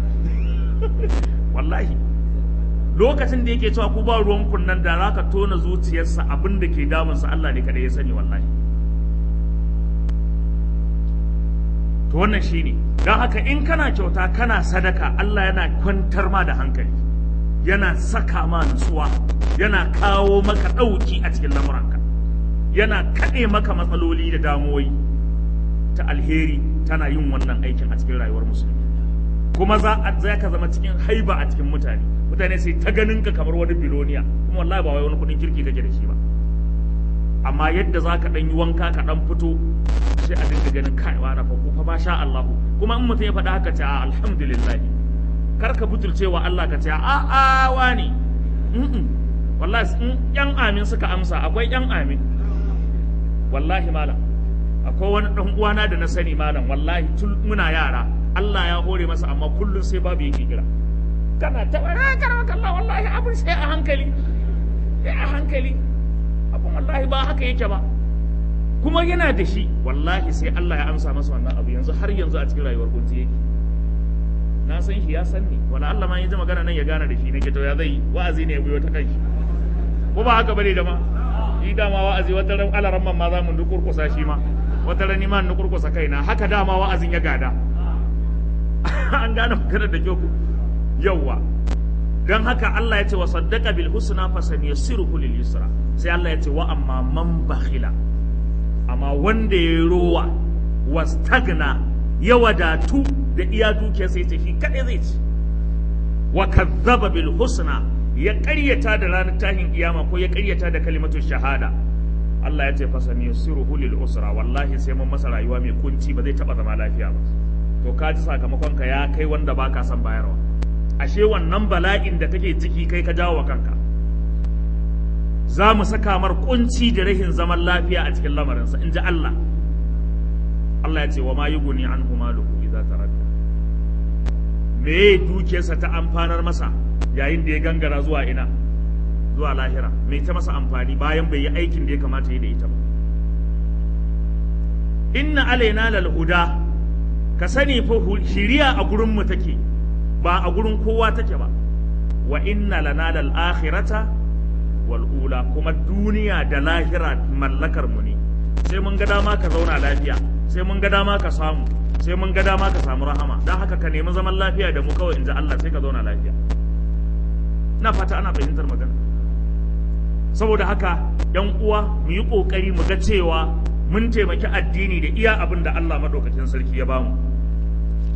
wallahi lokacin da yake cewa ku ba ruwan kunnan da za ka tona zuciyarsa abin da ke damunsa Allah ne kada ya sani wallahi to wannan shine don haka in kana kyauta kana sadaka Allah yana kwantar ma da hankali yana saka ma nutsuwa yana kawo maka ɗauki a cikin lamuranka yana kaɗe maka matsaloli da damuwoyi ta alheri tana yin wannan aikin a cikin rayuwar musulmi kuma za a za ka zama cikin haiba a cikin mutane mutane sai ta ganin ka kamar wani biloniya kuma wallahi ba wai wani kuɗin kirki kake da shi ba amma yadda za ka ɗan yi wanka ka ɗan fito sai a dinga ganin kai wa na fa ko fa ma sha Allah kuma in mutum ya faɗa haka ce a alhamdulillah kar ka butulce wa Allah ka ce a a wani mm wallahi in yan amin suka amsa akwai yan amin wallahi malam akwai wani dan uwana da na sani malam wallahi tun muna yara Allah ya hore masa amma kullum sai babu yake kira kana ta ah karama kallah wallahi abin sai a hankali sai a hankali abin wallahi ba haka yake ba kuma yana da shi wallahi sai Allah ya amsa masa wannan abu yanzu har yanzu a cikin rayuwar kunci yake na san shi ya san ni wala Allah ma ya ji magana nan ya gane da shi nake to ya zai wa'azi ne ya biyo ta kai ko ba haka bane da ma shi dama wa'azi wata ran alaran man ma za mu nukurkusa shi ma wata ran ni ma nukurkusa kaina haka dama wa'azin ya gada an gane maganar da ku yawwa dan haka Allah ya ce wa saddaqa bil husna fa sanyassiruhu lil yusra sai Allah ya ce wa amma man bakhila amma wanda ya rowa wastagna ya wadatu da iya dukiya sai ce shi kaɗai zai ci wa kazzaba bil husna ya ƙaryata da ranar tahin kiyama ko ya ƙaryata da kalimatu shahada Allah ya ce fa saniyasiruhu lil usra wallahi sai mun masa rayuwa mai kunci ba zai taba zama lafiya ba to ka ji sakamakon ka ya kai wanda baka son bayarwa ashe wannan bala'in da kake ciki kai ka jawo wa kanka za mu saka mar kunci da rahin zaman lafiya a cikin lamarinsa in ji Allah Allah ya ce wa ma yuguni anhu maluhu idza taradda me dukiyarsa ta amfanar masa yayin da ya gangara zuwa ina zuwa lahira me ta masa amfani bayan bai yi aikin da ya kamata yi da ita ba inna alaina lal huda ka sani fa shiriya a gurin mu take ba a gurin kowa take ba wa inna lana lal akhirata wal ula kuma duniya da lahira mallakar mu ne sai mun ga dama ka zauna lafiya sai mun ga dama ka samu sai mun ga dama ka samu rahama don haka ka nemi zaman lafiya da mu kawai inji Allah sai ka zauna lafiya ina fata ana fahimtar magana saboda haka yan uwa mu yi kokari mu ga cewa mun taimaki addini da iya abin da Allah madaukakin sarki ya bamu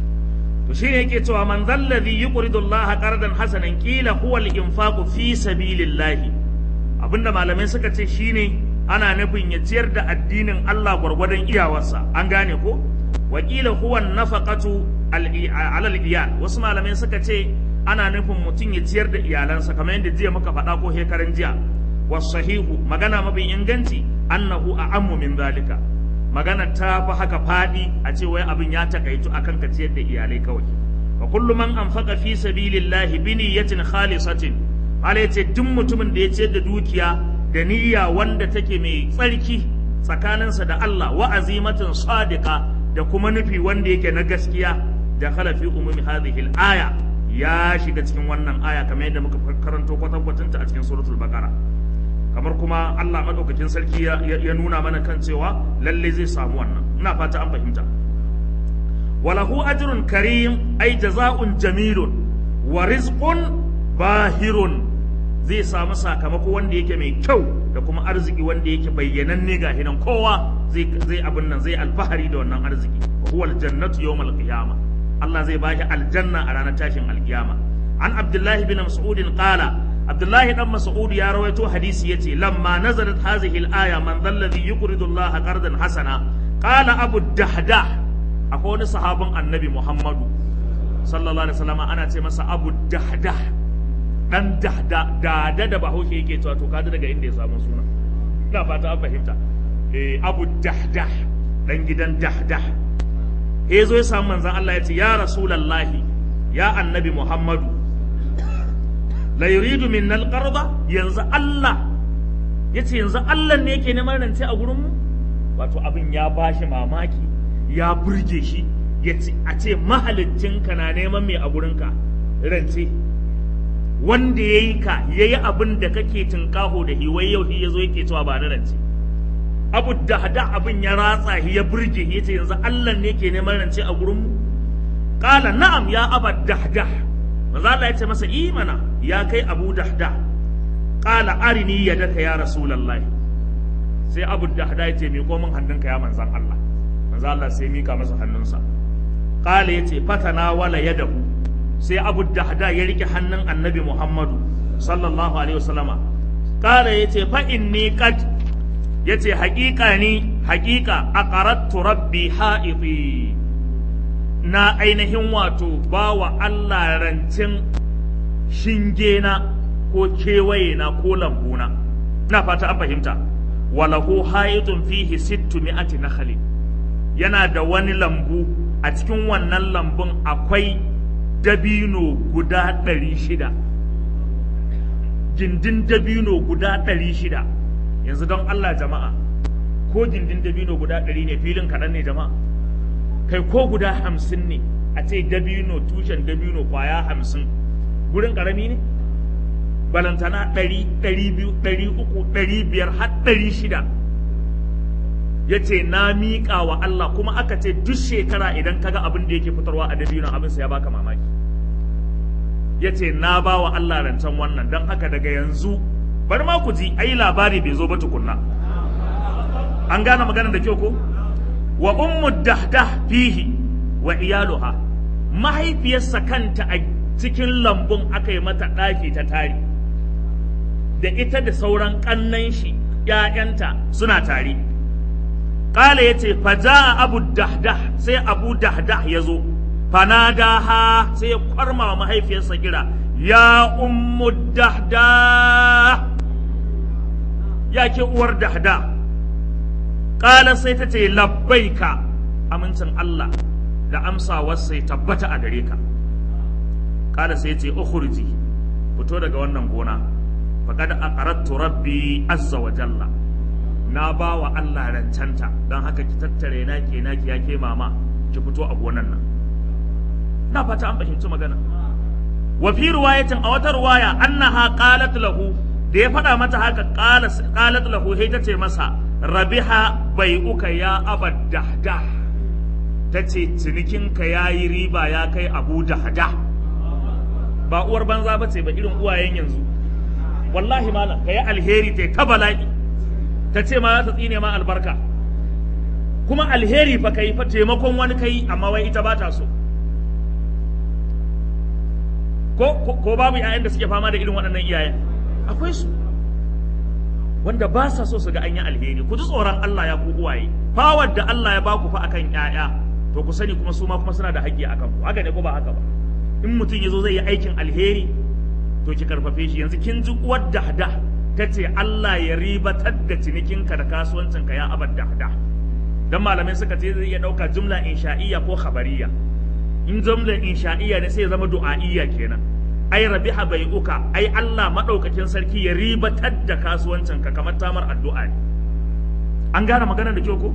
to shine yake cewa man zallazi yuqridu Allah qardan hasanan qila huwa al-infaqu fi sabilillah abinda malamai suka ce shine ana nufin ya ciyar da addinin Allah gwargwadon iyawarsa an gane ko wakila huwa nafaqatu ala al-iyal wasu malamai suka ce ana nufin mutum ya ciyar da iyalansa kamar yadda jiya muka faɗa ko hekaran jiya wasahihu magana mafi inganci annahu a'ammu min zalika magana ta fi haka faɗi a ce wai abin ya takaitu akan ka ciyar da iyalai kawai wa kullu man anfaqa fi sabilillahi bi niyyatin khalisatin Allah ya ce duk mutumin da ya ciyar da dukiya da niyya wanda take mai tsarki tsakaninsa da Allah wa azimatin sadiqa da kuma nufi wanda yake na gaskiya da khala fi umumi hadhihi al-aya ya shiga cikin wannan aya kamar yadda muka karanto kwatankwatinta a cikin suratul baqara kamar kuma Allah madaukakin sarki ya, ya nuna mana kan cewa lalle zai samu wannan ina fata an fahimta walahu ajrun karim ay jazaa'un jamilun wa rizqun bahirun zai samu sakamako wanda yake mai kyau da kuma arziki wanda yake bayyananne ga hinan kowa zai zai abin nan zai alfahari da wannan arziki wa huwa aljannatu yawmal qiyamah Allah zai bashi aljanna a ranar tashin alkiyama an abdullahi bin mas'ud qala abdullahi dan mas'ud ya rawaito hadisi yace lamma nazalat hadhihi al-aya man dhalladhi yuqridu Allah qardan hasana qala abu dahdah akwai wani sahabin annabi muhammadu sallallahu alaihi wasallam ana ce masa abu dahdah dan dahda dada da bahaushe yake cewa to kaji daga inda ya samu suna ina fata an fahimta eh abu dahdah dan gidan dahdah ya zo ya samu manzan Allah ya ce ya rasulallahi ya annabi Muhammadu la yuridu min alqarda yanzu Allah ya ce yanzu Allah ne yake neman rance a gurin mu wato abin ya bashi mamaki ya burge shi ya ce a ce ka na neman mai a gurinka rance wanda ya yi ka ya yi abin da kake tunkaho da hiwai yau ya zo yake cewa ba na rance abu da hada abin ya ratsa shi ya burge ya ce yanzu Allah ne ke neman rance a gurin mu qala na'am ya aba dahda manzo Allah ya ce masa imana ya kai abu dahda qala arini yadaka ya rasulullahi sai abu dahda ya ce mi ko min hannunka ya manzan Allah manzo Allah sai mika masa hannunsa qala yace fatana wala yadahu sai abu dahda ya rike hannun annabi Muhammadu sallallahu alaihi wasallama qala yace fa inni qad ya ce haƙiƙa ni haƙiƙa a ƙarattu rabbi ha'ifi na ainihin wato ba wa Allah rancin shingena ko kewayena ko lambuna na fata an fahimta walahu ha'itun fihi sittu mi'ati nakhali yana da wani lambu a cikin wannan lambun akwai dabino guda ɗari shida gindin dabino guda ɗari shida yanzu don Allah jama'a ko gindin dabino guda ɗari ne filin kaɗan ne jama'a kai ko guda hamsin ne a ce dabino tushen dabino kwaya hamsin gurin ƙarami ne balantana ɗari ɗari biyu ɗari uku ɗari biyar har ɗari shida ya ce na miƙa wa Allah kuma aka ce duk shekara idan kaga abin da yake fitarwa a dabino abin sa ya baka mamaki ya ce na ba wa Allah rancen wannan don haka daga yanzu bari ma ku ji ai labari bai zo ba tukunna an gane maganar da kyau ko wa ummu dahdah fihi wa iyaluha mahaifiyarsa kanta a cikin lambun aka yi mata ɗaki ta tari da ita da sauran ƙannan shi ‘ya'yanta suna tare ƙala ya ce faja abu dahdah sai abu dahdah ya zo fanadaha sai ya kwarma wa mahaifiyarsa kira ya ummu dahdah ya ke uwar dahda ƙala sai ta ce labbaika amincin Allah da amsawarsa ya tabbata a gare ka ƙala sai ce ukhruji fito daga wannan gona faqad aqarattu rabbi azza wa jalla na ba wa Allah rancanta don haka ki tattare na ke na ya ke mama ki fito a gonan nan na fata an fahimci magana wa fi riwayatin a wata riwaya annaha qalat lahu da ya faɗa mata haka qalat lahu sai ta ce masa rabiha bai uka ya abad dahda ta ce cinikinka ya yi riba ya kai abu dahda ba uwar banza ba ce ba irin uwayen yanzu wallahi malam ka yi alheri ta ta bala'i ta ce ma za ta tsine ma albarka kuma alheri fa kai fa taimakon wani kai amma wai ita ba ta so ko ko babu ƴaƴan da suke fama da irin waɗannan iyayen akwai su wanda ba sa so su ga an yi alheri ku ji tsoron Allah ya ku uwaye fawar da Allah ya baku fa akan ƴaƴa to ku sani kuma su ma kuma suna da haƙƙi akan ku haka ne ko ba haka ba in mutum ya zo zai yi aikin alheri to ki karfafe shi yanzu kin ji uwar dahda ta ce Allah ya ribatar da cinikinka da kasuwancinka ya abar dahda dan malamai suka ce zai iya ɗauka jumla insha'iyya ko khabariya in jumla insha'iyya ne sai ya zama du'a'iyya kenan ai rabiha bai uka ai Allah madaukakin sarki ya ribatar da kasuwancinka kamar tamar addu'a ne an gane maganar da kyau ko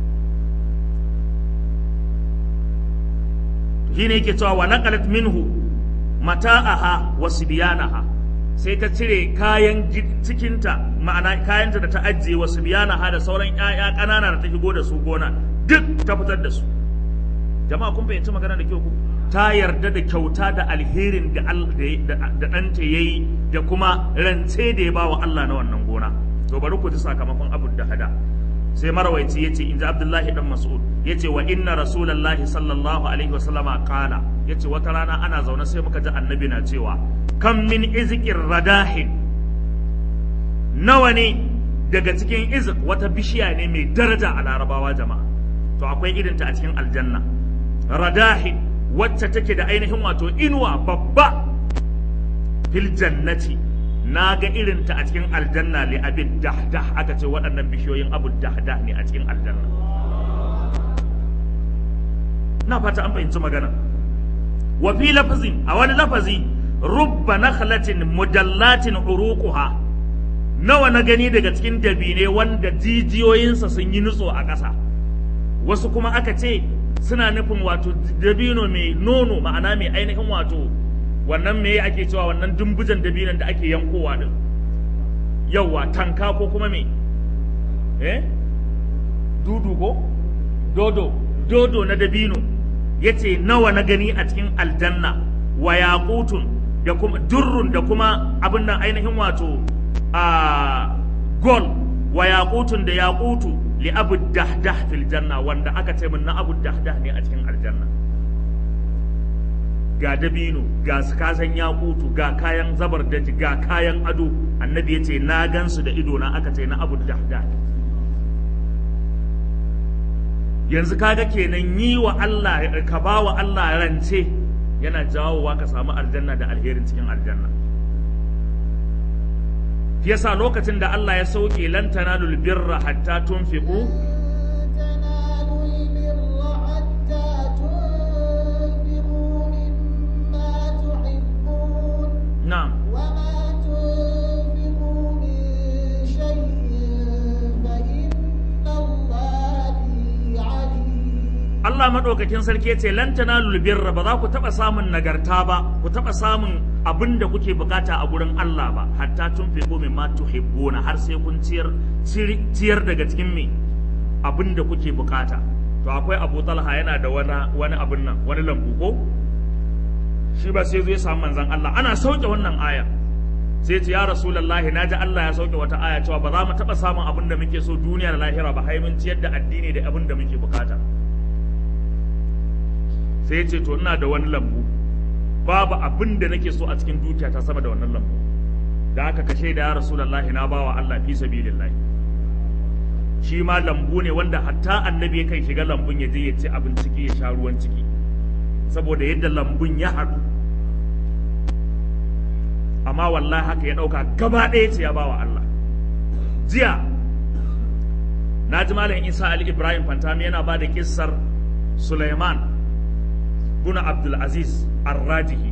shine yake cewa wa naqalat minhu mata'aha wa sibyanaha sai ta cire kayan cikinta ma'ana kayanta da ta ajiye wa sibyanaha da sauran ƴaƴa ƙanana da ta shigo da su gona duk ta fitar da su jama'a kun fahimci magana da kyau ku ta yarda da kyauta da alherin da da ɗanta ya yi da kuma rance da ya ba wa Allah na wannan gona to bari ku ji sakamakon abu da hada sai marawaici ya ce in ji abdullahi dan mas'ud ya ce wa inna rasulallahi sallallahu alaihi wasallama kala ya ce wata rana ana zaune sai muka ji annabi na cewa kan min izikin radahin nawa ne daga cikin izik wata bishiya ne mai daraja a larabawa jama'a to akwai irinta a cikin aljanna radahin wacce take da ainihin wato inuwa babba fil jannati na ga irinta a cikin aljanna li abin dahdah aka ce waɗannan bishiyoyin abu dahdah ne a cikin aljanna na fata an fahimci magana wa fi lafazin a wani lafazi rubba nakhlatin mudallatin uruquha nawa na gani daga cikin dabine wanda jijiyoyinsa sun yi nutso a ƙasa wasu kuma aka ce suna nufin wato dabino mai nono ma'ana mai ainihin wato wannan me ake cewa wannan dumbujan dabinon da ake yankowa din yauwa tanka ko kuma me eh dudu ko dodo dodo na dabino yace nawa na gani a cikin aljanna wa yaqutun da kuma durrun da kuma abin nan ainihin wato a gol wa yaqutun da yaqutu li abu dahdah fil janna wanda aka ce min na abu dahdah ne a cikin aljanna ga dabino ga kasan yakutu ga kayan zabar daji ga kayan ado annabi ya ce na gansu da ido na aka ce na abu dahdah yanzu kaga kenan yi wa Allah ka ba wa Allah rance yana jawowa ka samu aljanna da alherin cikin aljanna yasa lokacin da Allah ya sauke lan tanalul birra hatta tunfiqu na'am وما تنفقوا من شيء فإن الله به عليم Allah madaukakin sarki yace lan tanalul birra ba za ku taba samun nagarta ba ku taba samun abin da kuke bukata a gurin Allah ba hatta tunfiqu mimma tuhibbuna har sai kun ciyar ciyar daga cikin me abin da kuke bukata to akwai Abu Talha yana da wani wani abin nan wani lambu ko shi ba sai zo ya samu manzon Allah ana sauke wannan aya sai ce ya rasulullahi naji Allah ya sauke wata aya cewa ba za mu taba samun abin da muke so duniya da lahira ba hai mun ciyar da addini da abin da muke bukata sai ce to ina da wani lambu babu abin da nake so a cikin dukiya ta sama da wannan lambu da aka kashe da ya rasulullahi na bawa Allah fi sabilillahi shi ma lambu ne wanda hatta annabi yakan shiga lambun ya je ya ci abin ciki ya sha ruwan ciki saboda yadda lambun ya haɗu amma wallahi haka ya ɗauka gaba ɗaya ce ya bawa Allah jiya na ji malam isa ali ibrahim fantami yana ba da kissar suleiman buna abdulaziz arrajihi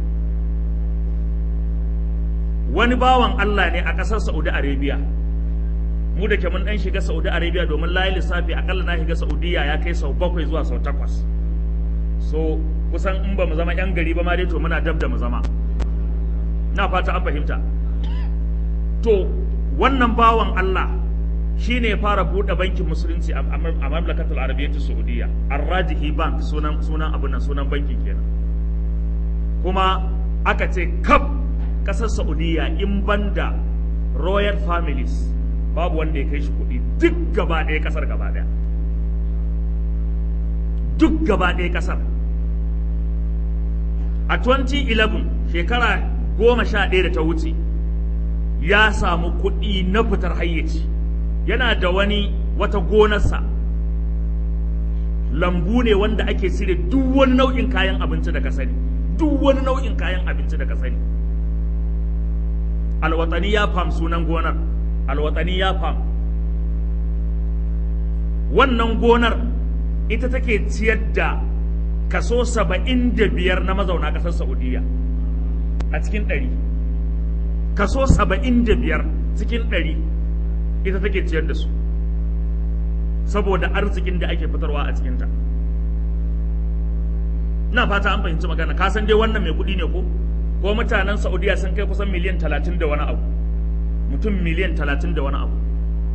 wani bawan Allah ne a ƙasar saudi arabia mu da ke mun ɗan shiga saudi arabia domin layi lissafi akalla na shiga saudiya ya kai sau bakwai zuwa sau takwas so kusan in ba mu zama yan gari ba ma dai to muna dab da mu zama na fata an fahimta to wannan bawan Allah shine ya fara buɗe bankin musulunci a mamlakatul arabiyyatu saudiya arrajihi bank sunan sunan abin nan sunan bankin kenan kuma aka ce kaf ƙasar saudiya in banda royal families babu wanda ya kai shi kuɗi duk gaba ɗaya ƙasar gaba ɗaya duk gaba ɗaya ƙasar a 2011 shekara goma sha ɗaya da ta wuce ya samu kuɗi na fitar hayyaci yana da wani wata gonarsa lambu ne wanda ake cire duk wani nau'in kayan abinci da ka sani duk wani nau'in kayan abinci da ka sani alwatani ya fam sunan gonar alwatani ya fam wannan gonar ita take ciyar da kaso saba'in da biyar na mazauna ƙasar saudiya a cikin ɗari kaso saba'in da biyar cikin ɗari ita take ciyar da su saboda arzikin da ake fitarwa a cikinta ina fata an fahimci magana ka san dai wannan mai kuɗi ne ko ko mutanen saudiya sun kai kusan miliyan talatin da wani abu mutum miliyan talatin da wani abu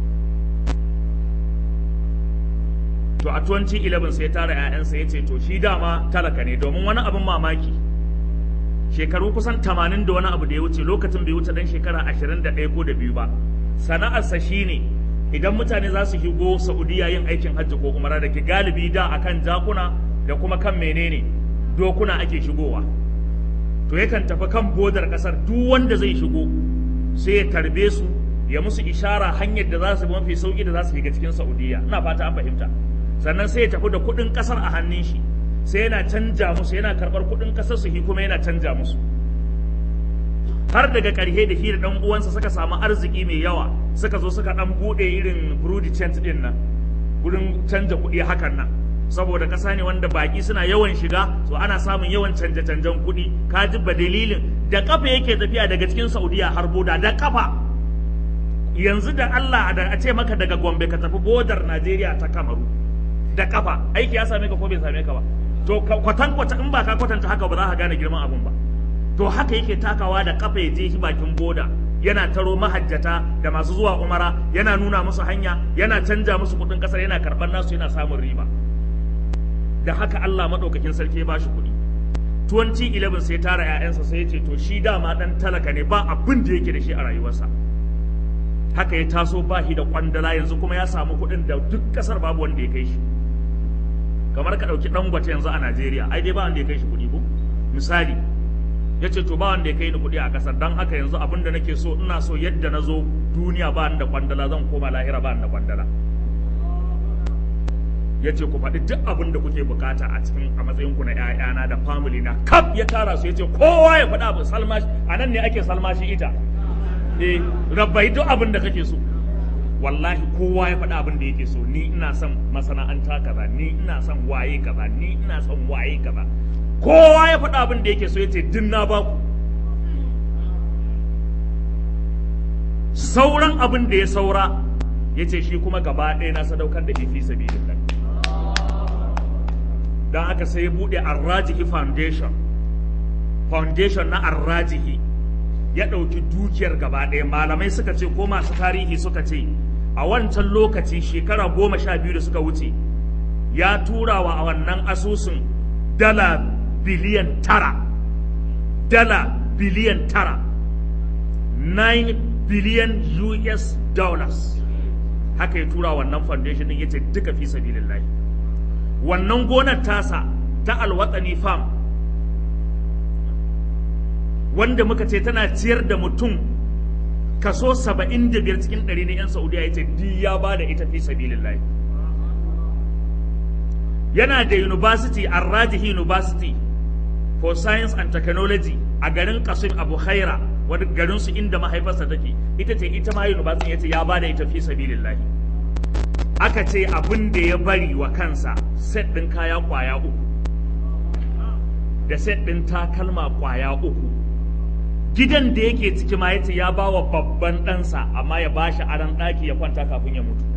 to a 2011 sai ya tara 'ya'yansa ya ce to shi dama talaka ne domin wani abin mamaki shekaru kusan 80 da wani abu da ya wuce lokacin bai wuce dan shekara 21 ko da biyu ba sana'arsa shine idan mutane za su shigo saudiya yin aikin hajji ko umara da ke galibi da akan jakuna da kuma kan menene dokuna ake shigowa to yakan tafi kan bodar kasar duk wanda zai shigo sai ya tarbe su ya musu ishara hanyar da za su bi mafi sauki da za su shiga cikin saudiya ina fata an fahimta sannan sai ya tafi da kuɗin ƙasar a hannun shi sai yana canja musu yana karɓar kuɗin ƙasar su shi kuma yana canja musu har daga ƙarshe da shi da ɗan uwansa suka samu arziki mai yawa suka zo suka ɗan buɗe irin brudi cent ɗin nan gurin canja kuɗi hakan nan saboda ƙasa ne wanda baƙi suna yawan shiga so ana samun yawan canje-canjen kuɗi ka ji ba dalilin da kafa yake tafiya daga cikin saudiya har boda da kafa yanzu da Allah da a ce maka daga Gombe ka tafi bodar Najeriya ta Kamaru da kafa aiki ya same ka ko bai same ka ba to kwatan kwata in ba ka kwatanta haka ba za ka gane girman abun ba to haka yake takawa da kafa ya je shi bakin boda yana taro mahajjata da masu zuwa umara yana nuna musu hanya yana canja musu kudin kasar yana karban nasu yana samun riba da haka Allah madaukakin sarki ya bashi kuɗi 2011 sai tara 'ya'yansa sai ya ce to shi dama dan talaka ne ba abin da yake da shi a rayuwarsa haka ya taso ba shi da kwandala yanzu kuma ya samu kuɗin da duk ƙasar babu wanda ya kai shi kamar ka ɗauki dangote yanzu a najeriya ai dai ba wanda ya kai shi kuɗi ko misali ya ce to ba wanda ya kai ni kuɗi a ƙasar don haka yanzu abin da nake so ina so yadda na zo duniya ba ni da kwandala zan koma lahira ba ni da kwandala ya ce ku faɗi duk abin da kuke bukata a cikin a matsayin ku na ƴaƴana da family na kaf ya tara su ya ce kowa ya faɗa abin salmashi a nan ne ake salmashi ita eh rabbai duk abin da kake so wallahi kowa ya faɗa abin da yake so ni ina son masana'anta kaza ni ina son waye kaza ni ina son waye kaza kowa ya faɗa abin da yake so yace din na ba ku sauran abin da ya saura yace shi kuma gaba ɗaya na sadaukar da fi sabilillah dan haka sai ya bude Arrajihi Foundation foundation na Arrajihi ya ɗauki dukiyar gaba ɗaya malamai suka ce ko masu tarihi suka ce a wancan lokaci shekara goma sha biyu da suka wuce ya tura wa a wannan asusun dala biliyan tara dala biliyan tara 9 biliyan US dollars haka ya tura wannan foundation din yace duka fi sabilillahi wannan gonar tasa ta alwatsani farm wanda muka ce tana ciyar da mutum kaso saba'in da biyar cikin ɗari na 'yan saudiya ya ce duk ya ba da ita fi sabilillahi yana da university arrajihi university for science and technology a garin kasim abu khaira wani garin su inda mahaifarsa take ita ce ita ma university ya ce ya ba da ita fi sabilillahi aka ce abin da ya bari wa kansa set ɗin kaya kwaya uku da set ɗin takalma kwaya uku gidan da yake ciki ma yace ya ba wa babban ɗansa amma ya ba shi aran ɗaki ya kwanta kafin ya mutu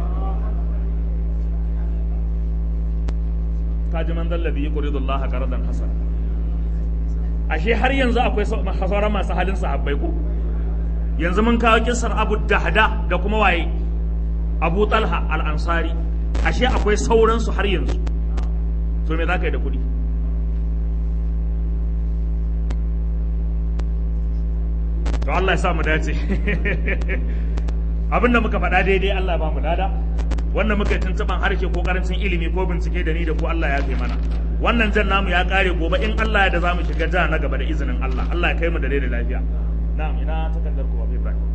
kaji man zallabi ya ƙuridu Allah qaradan hasan ashe har yanzu akwai sauran masu halin sahabbai ko yanzu mun kawo kissar Abu Dahda da kuma waye Abu Talha al-Ansari ashe akwai sauransu har yanzu to me za ka yi da kuɗi to Allah ya sa mu dace abinda muka faɗa daidai Allah ba mu lada wanda muka yi tuntuɓan harshe ko karancin ilimi ko bincike da ni da ku Allah ya fi mana wannan jan namu ya kare gobe in Allah ya da zamu shiga ja na gaba da izinin Allah Allah ya kai mu da rai da lafiya na'am ina takardar ku Abu Ibrahim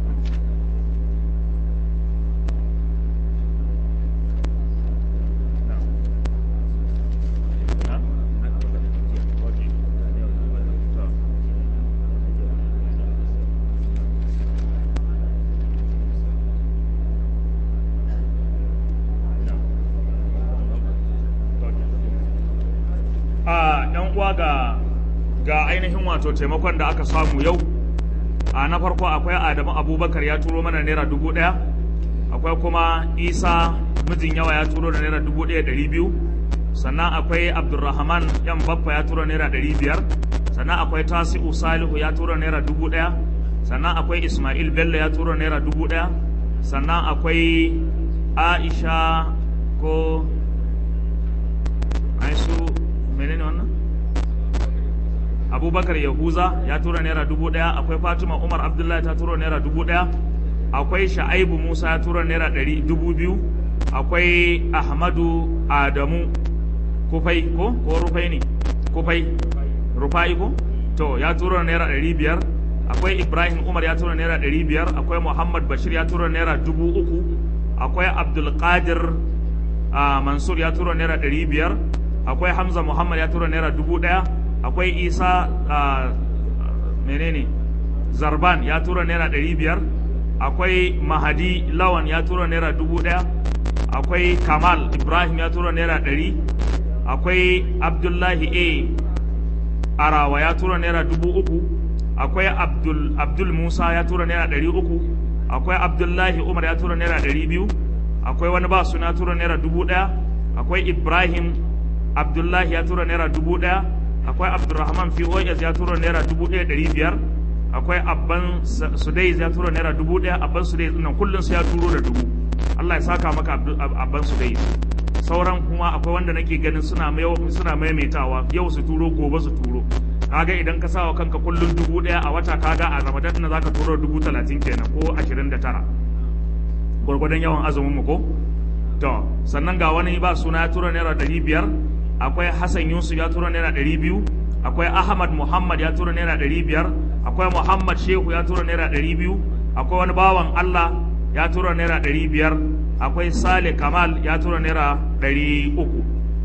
a yan uwa ga ga ainihin wato taimakon da aka samu yau a na farko akwai adamu abubakar ya turo mana naira dubu ɗaya akwai kuma isa mijin yawa ya turo da naira dubu ɗaya ɗari biyu sannan akwai abdulrahman yan baffa ya turo naira ɗari biyar sannan akwai tasi'u salihu ya turo naira dubu ɗaya sannan akwai ismail bello ya turo naira dubu ɗaya sannan akwai aisha ko aisu menene wannan abubakar yahuza ya tura naira dubu daya akwai fatima umar abdullahi ta tura naira dubu daya akwai sha'aibu musa ya tura naira ɗari dubu biyu akwai ahmadu adamu kufai ko ko rufai ne kufai rufai ko to ya tura naira ɗari biyar akwai ibrahim umar ya tura naira ɗari biyar akwai muhammad bashir ya tura naira dubu uku akwai abdulkadir uh, mansur ya tura naira ɗari biyar akwai hamza muhammad ya tura naira dubu ɗaya akwai isa uh, menene zarban ya tura naira ɗari biyar akwai mahadi lawan ya tura naira dubu ɗaya akwai kamal ibrahim ya tura naira ɗari akwai abdullahi a arawa ya tura naira dubu uku akwai abdul, abdul musa ya tura naira ɗari uku akwai abdullahi umar ya tura naira ɗari biyu akwai wani ba suna tura naira dubu ɗaya akwai ibrahim abdullahi ya tura naira dubu ɗaya akwai abdulrahman pos ya tura naira dubu ɗaya ɗari biyar akwai abban sudais ya tura naira dubu ɗaya abban sudais nan kullum su ya turo da dubu allah ya saka maka abban sudais sauran kuma akwai wanda nake ganin suna suna maimaitawa yau su turo gobe su turo kaga idan ka sawa kanka kullum dubu ɗaya a wata kaga a ramadan na zaka turo dubu talatin kenan ko ashirin da tara gwargwadon yawan azumin mu ko to sannan ga wani ba suna ya tura naira ɗari biyar akwai hassan yusuf ya tura naira ɗari biyu akwai ahmad muhammad ya tura naira ɗari biyar akwai muhammad shehu ya tura naira ɗari biyu akwai wani bawan allah ya tura naira ɗari biyar akwai sale kamal ya tura naira ɗari uku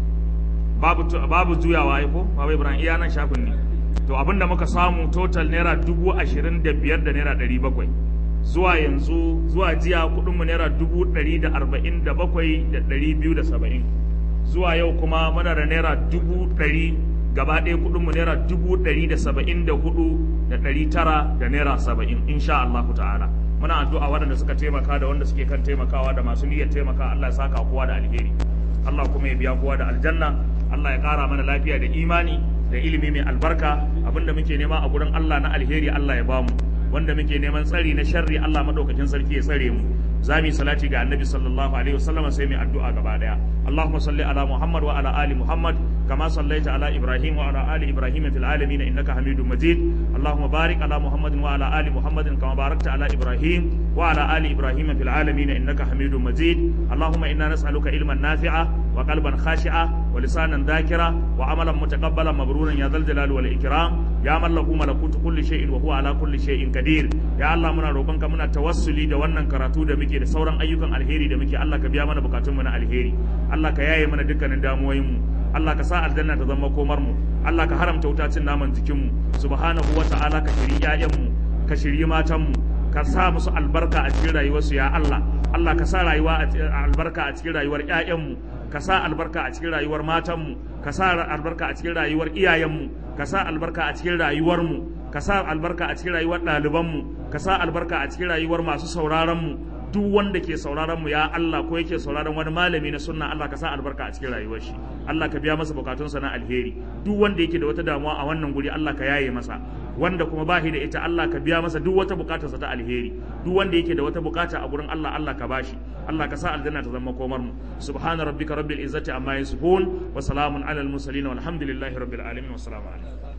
babu, babu juyawa ya ko babu ibrahim iya nan shafin ne to abinda muka samu total naira dubu ashirin da biyar da naira ɗari bakwai zuwa yanzu zuwa jiya kudinmu naira dubu ɗari da arba'in da bakwai da ɗari biyu da saba'in zuwa yau kuma muna da naira dubu ɗari gaba ɗaya kudinmu naira dubu ɗari da saba'in da hudu da ɗari tara da naira saba'in insha Allah ta'ala muna addu'a waɗanda suka taimaka da wanda suke kan taimakawa da masu niyyar taimaka Allah ya saka kowa da alheri Allah kuma ya biya kowa da aljanna Allah ya ƙara mana lafiya da imani da ilimi mai albarka abinda muke nema a gurin Allah na alheri Allah ya bamu wanda muke neman tsari na sharri Allah madaukakin sarki ya tsare mu za mu yi salati ga annabi sallallahu alaihi wasallam sai mu addu'a gaba daya Allahumma salli ala Muhammad wa ala ali Muhammad kama sallaita ala Ibrahim wa ala ali Ibrahim fil alamin innaka Hamidum Majid Allahumma barik ala Muhammad wa ala ali Muhammad kama barakta ala Ibrahim wa ala ali Ibrahim fil alamin innaka Hamidum Majid Allahumma inna nas'aluka ilman nafi'a wa qalban khashi'a wa lisanan dhakira wa amalan mutaqabbalan mabruran ya zal jalali wal ikram ya man lahu malakutu kulli shay'in wa huwa ala kulli shay'in qadir ya Allah muna roƙonka muna tawassuli da wannan karatu da muke da sauran ayyukan alheri da muke Allah ka biya mana bukatun mu na alheri Allah ka yaye mana dukkanin damuwoyin mu Allah ka sa aljanna ta zama komar mu Allah ka haramta wuta cin naman jikin mu subhanahu wa ta'ala ka shiri ƴaƴan mu ka shiri matan mu ka sa musu albarka a cikin rayuwarsu ya Allah Allah ka sa rayuwa albarka a cikin rayuwar ƴaƴan mu ka sa albarka a cikin rayuwar matanmu ka sa albarka a cikin rayuwar iyayenmu ka sa albarka a cikin rayuwarmu ka sa albarka a cikin rayuwar ɗalibanmu ka sa albarka a cikin rayuwar masu sauraronmu duk wanda ke sauraron mu ya Allah ko yake sauraron wani malami na sunna Allah ka sa albarka a cikin rayuwar shi Allah ka biya masa bukatunsa na alheri duk wanda yake da wata damuwa a wannan guri Allah ka yaye masa wanda kuma bashi da ita Allah ka biya masa duk wata bukatarsa ta alheri duk wanda yake da wata bukata a gurin Allah Allah ka bashi Allah ka sa aljanna ta zama komar mu subhana rabbika rabbil izzati amma yasifun wa salamun alal mursalin walhamdulillahi rabbil alamin wassalamu alaikum